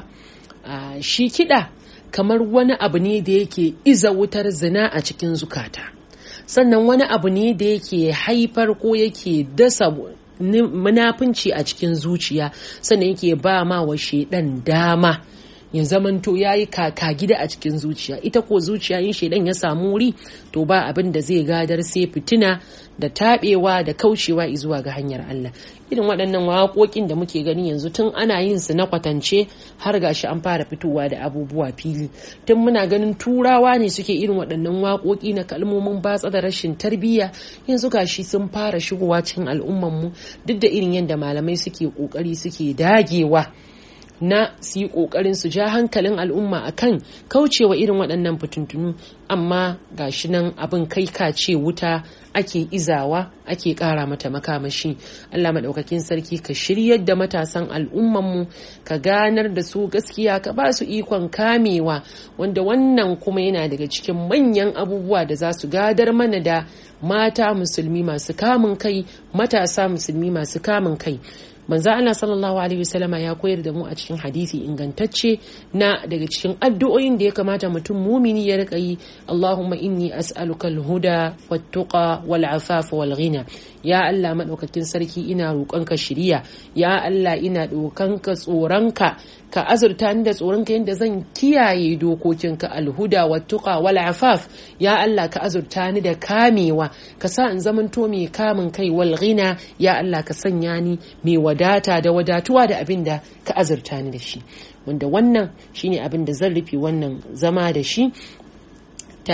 shi kiɗa kamar wani abu ne da yake iza wutar zina a cikin zukata sannan wani abu ne da yake haifar ko yake dasa munafunci a cikin zuciya sannan yake ba ma wa shaidan dama ya zamanto ya yi kaka gida a cikin zuciya ita ko zuciya yin shaidan ya samu wuri to ba abin da zai gadar sai fitina da taɓewa da kaucewa zuwa ga hanyar Allah irin waɗannan waƙoƙin da muke gani yanzu tun ana yin su na kwatance har gashi an fara fitowa da abubuwa fili tun muna ganin turawa ne suke irin waɗannan waƙoƙi na kalmomin batsa da rashin tarbiyya yanzu gashi sun fara shigowa cikin al'ummanmu duk da irin yadda malamai suke ƙoƙari suke dagewa na su yi ƙoƙarin su ja hankalin al'umma akan kaucewa irin waɗannan fitintunu amma gashi nan abin kai ka ce wuta ake izawa ake ƙara mata makamashi Allah maɗaukakin sarki ka shiryar da matasan al'ummanmu ka ganar da su gaskiya ka ba su ikon kamewa wanda wannan kuma yana daga cikin manyan abubuwa da za su gadar mana da mata musulmi masu kamun kai matasa musulmi masu kamun kai manzo Allah sallallahu alaihi wasallama ya koyar da mu a cikin hadisi ingantacce na daga cikin addu'o'in da ya kamata mutum mumini ya rika yi Allahumma inni as'aluka al-huda wat-tuqa wal-afafa wal-ghina ya Allah madaukakin sarki ina roƙonka shiriya ya Allah ina dokanka tsoronka ka azurta ni da tsoronka yadda zan kiyaye dokokinka alhuda wa tuqa wal afaf ya Allah ka azurta ni da kamewa ka sa in zamanto mai kamun kai wal ghina ya Allah ka sanya ni mai wadata da wadatuwa da abin da ka azurta ni da shi wanda wannan shine abin da zan rufe wannan zama da shi ta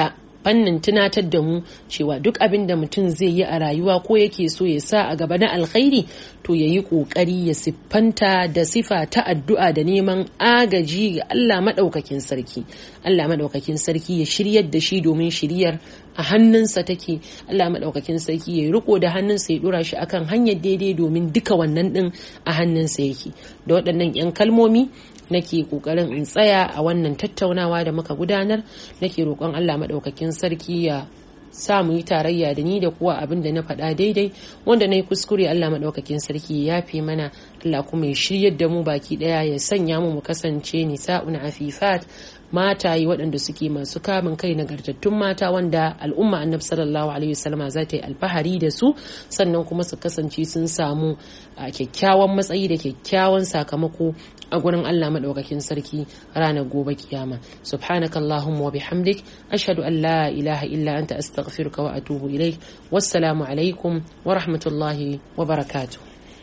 fannin tunatar da mu cewa duk abin da mutum zai yi a rayuwa ko yake so ya sa a gaba na alkhairi to ya yi ƙoƙari ya siffanta da sifa ta addu'a da neman agaji ga Allah maɗaukakin sarki Allah maɗaukakin sarki ya shiryar da shi domin shiryar a hannunsa take Allah maɗaukakin sarki ya riko da hannunsa ya ɗora shi akan hanyar daidai domin duka wannan ɗin a hannunsa yake da waɗannan 'yan kalmomi nake kokarin in tsaya a wannan tattaunawa da muka gudanar nake roƙon Allah maɗaukakin sarki ya sa mu yi tarayya da ni da kuwa abin da na faɗa daidai wanda na yi kuskure Allah maɗaukakin sarki ya fi mana Allah kuma ya shiryar da mu baki ɗaya ya sanya mu mu kasance nisa'un afifat mataye waɗanda suke masu kamun kai nagartattun mata wanda al'umma annabi sallallahu alaihi wasallama za ta yi alfahari da su sannan kuma su kasance sun samu kyakkyawan matsayi da kyakkyawan sakamako a gurin Allah maɗaukakin sarki ranar gobe kiyama subhanaka allahumma wa bihamdik ashhadu an la ilaha illa anta astaghfiruka wa atubu ilaik wassalamu alaikum wa rahmatullahi wa barakatuh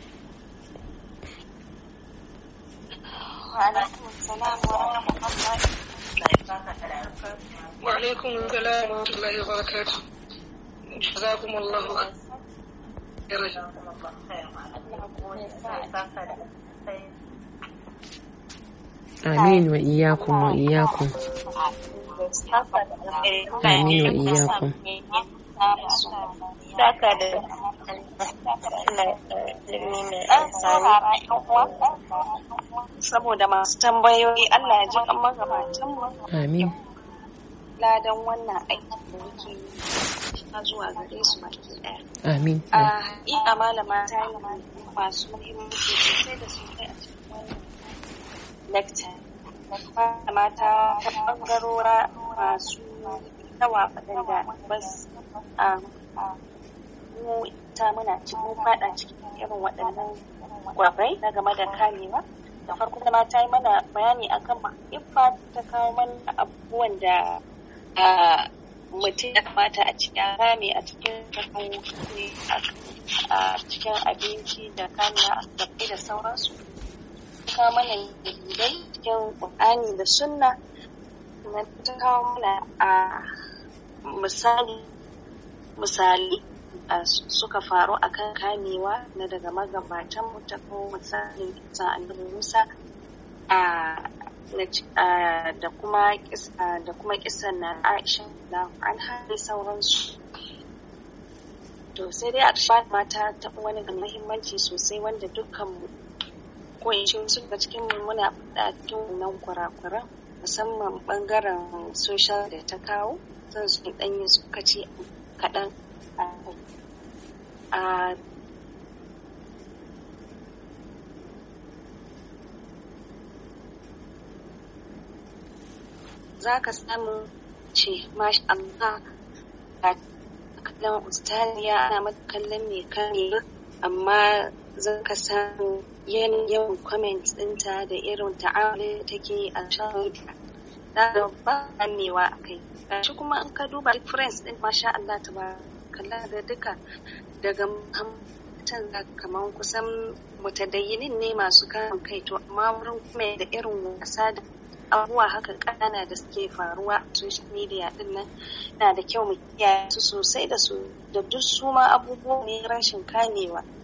وعليكم السلام ورحمة الله وبركاته جزاكم الله خيرا آمين وإياكم وإياكم آمين وإياكم saboda masu tambayoyi Allah ya ji kan magabatanmu Amin. ladan wannan aiki da muke yi zuwa gare su baki ɗaya. Amin. A haƙiƙa malama ta yi masu muhimmanci sosai da sosai a cikin wannan lecture. Malama ta ta ɓangarora masu yawa waɗanda bas a mu ta muna cikin faɗa cikin irin waɗannan gwabai na game da kamewa. Da farko da ma ta yi mana bayani akan ma'aifa ta kawo mana abubuwan da mutum ya kamata a cikin rame a cikin a cikin abinci da kamiya a gabbai da sauransu kawo mana dalilai cikin ƙur'ani da sunna na ta kawo mana a misali misali suka faru akan kamewa na daga magabatan mu ta ko misalin kisan annabi musa a da kuma da kuma kisan na Aisha da an haɗe sauransu. To sai dai a mata ta wani da muhimmanci sosai wanda dukkan mu ko in ce wasu daga cikin mu muna faɗa cikin wannan kurakuran musamman bangaren social da ta kawo zan su ɗan yi suka ce kaɗan a za ka samu ce masha Allah a kallon ustaliya ana mata kallon mai kame amma za ka samu yawan comment ɗinta da irin ta'amali da take a shan da da ba kamewa a kai shi kuma in ka duba difference ɗin masha Allah ta ba kalla da duka daga mutan kamar kusan mutadayyinin ne masu kamun kai to amma wurin kuma da irin wasa da abubuwa haka ƙanana da suke faruwa a social media din nan na da kyau mu kiyaye su sosai da su da duk su ma abubuwa ne rashin kamewa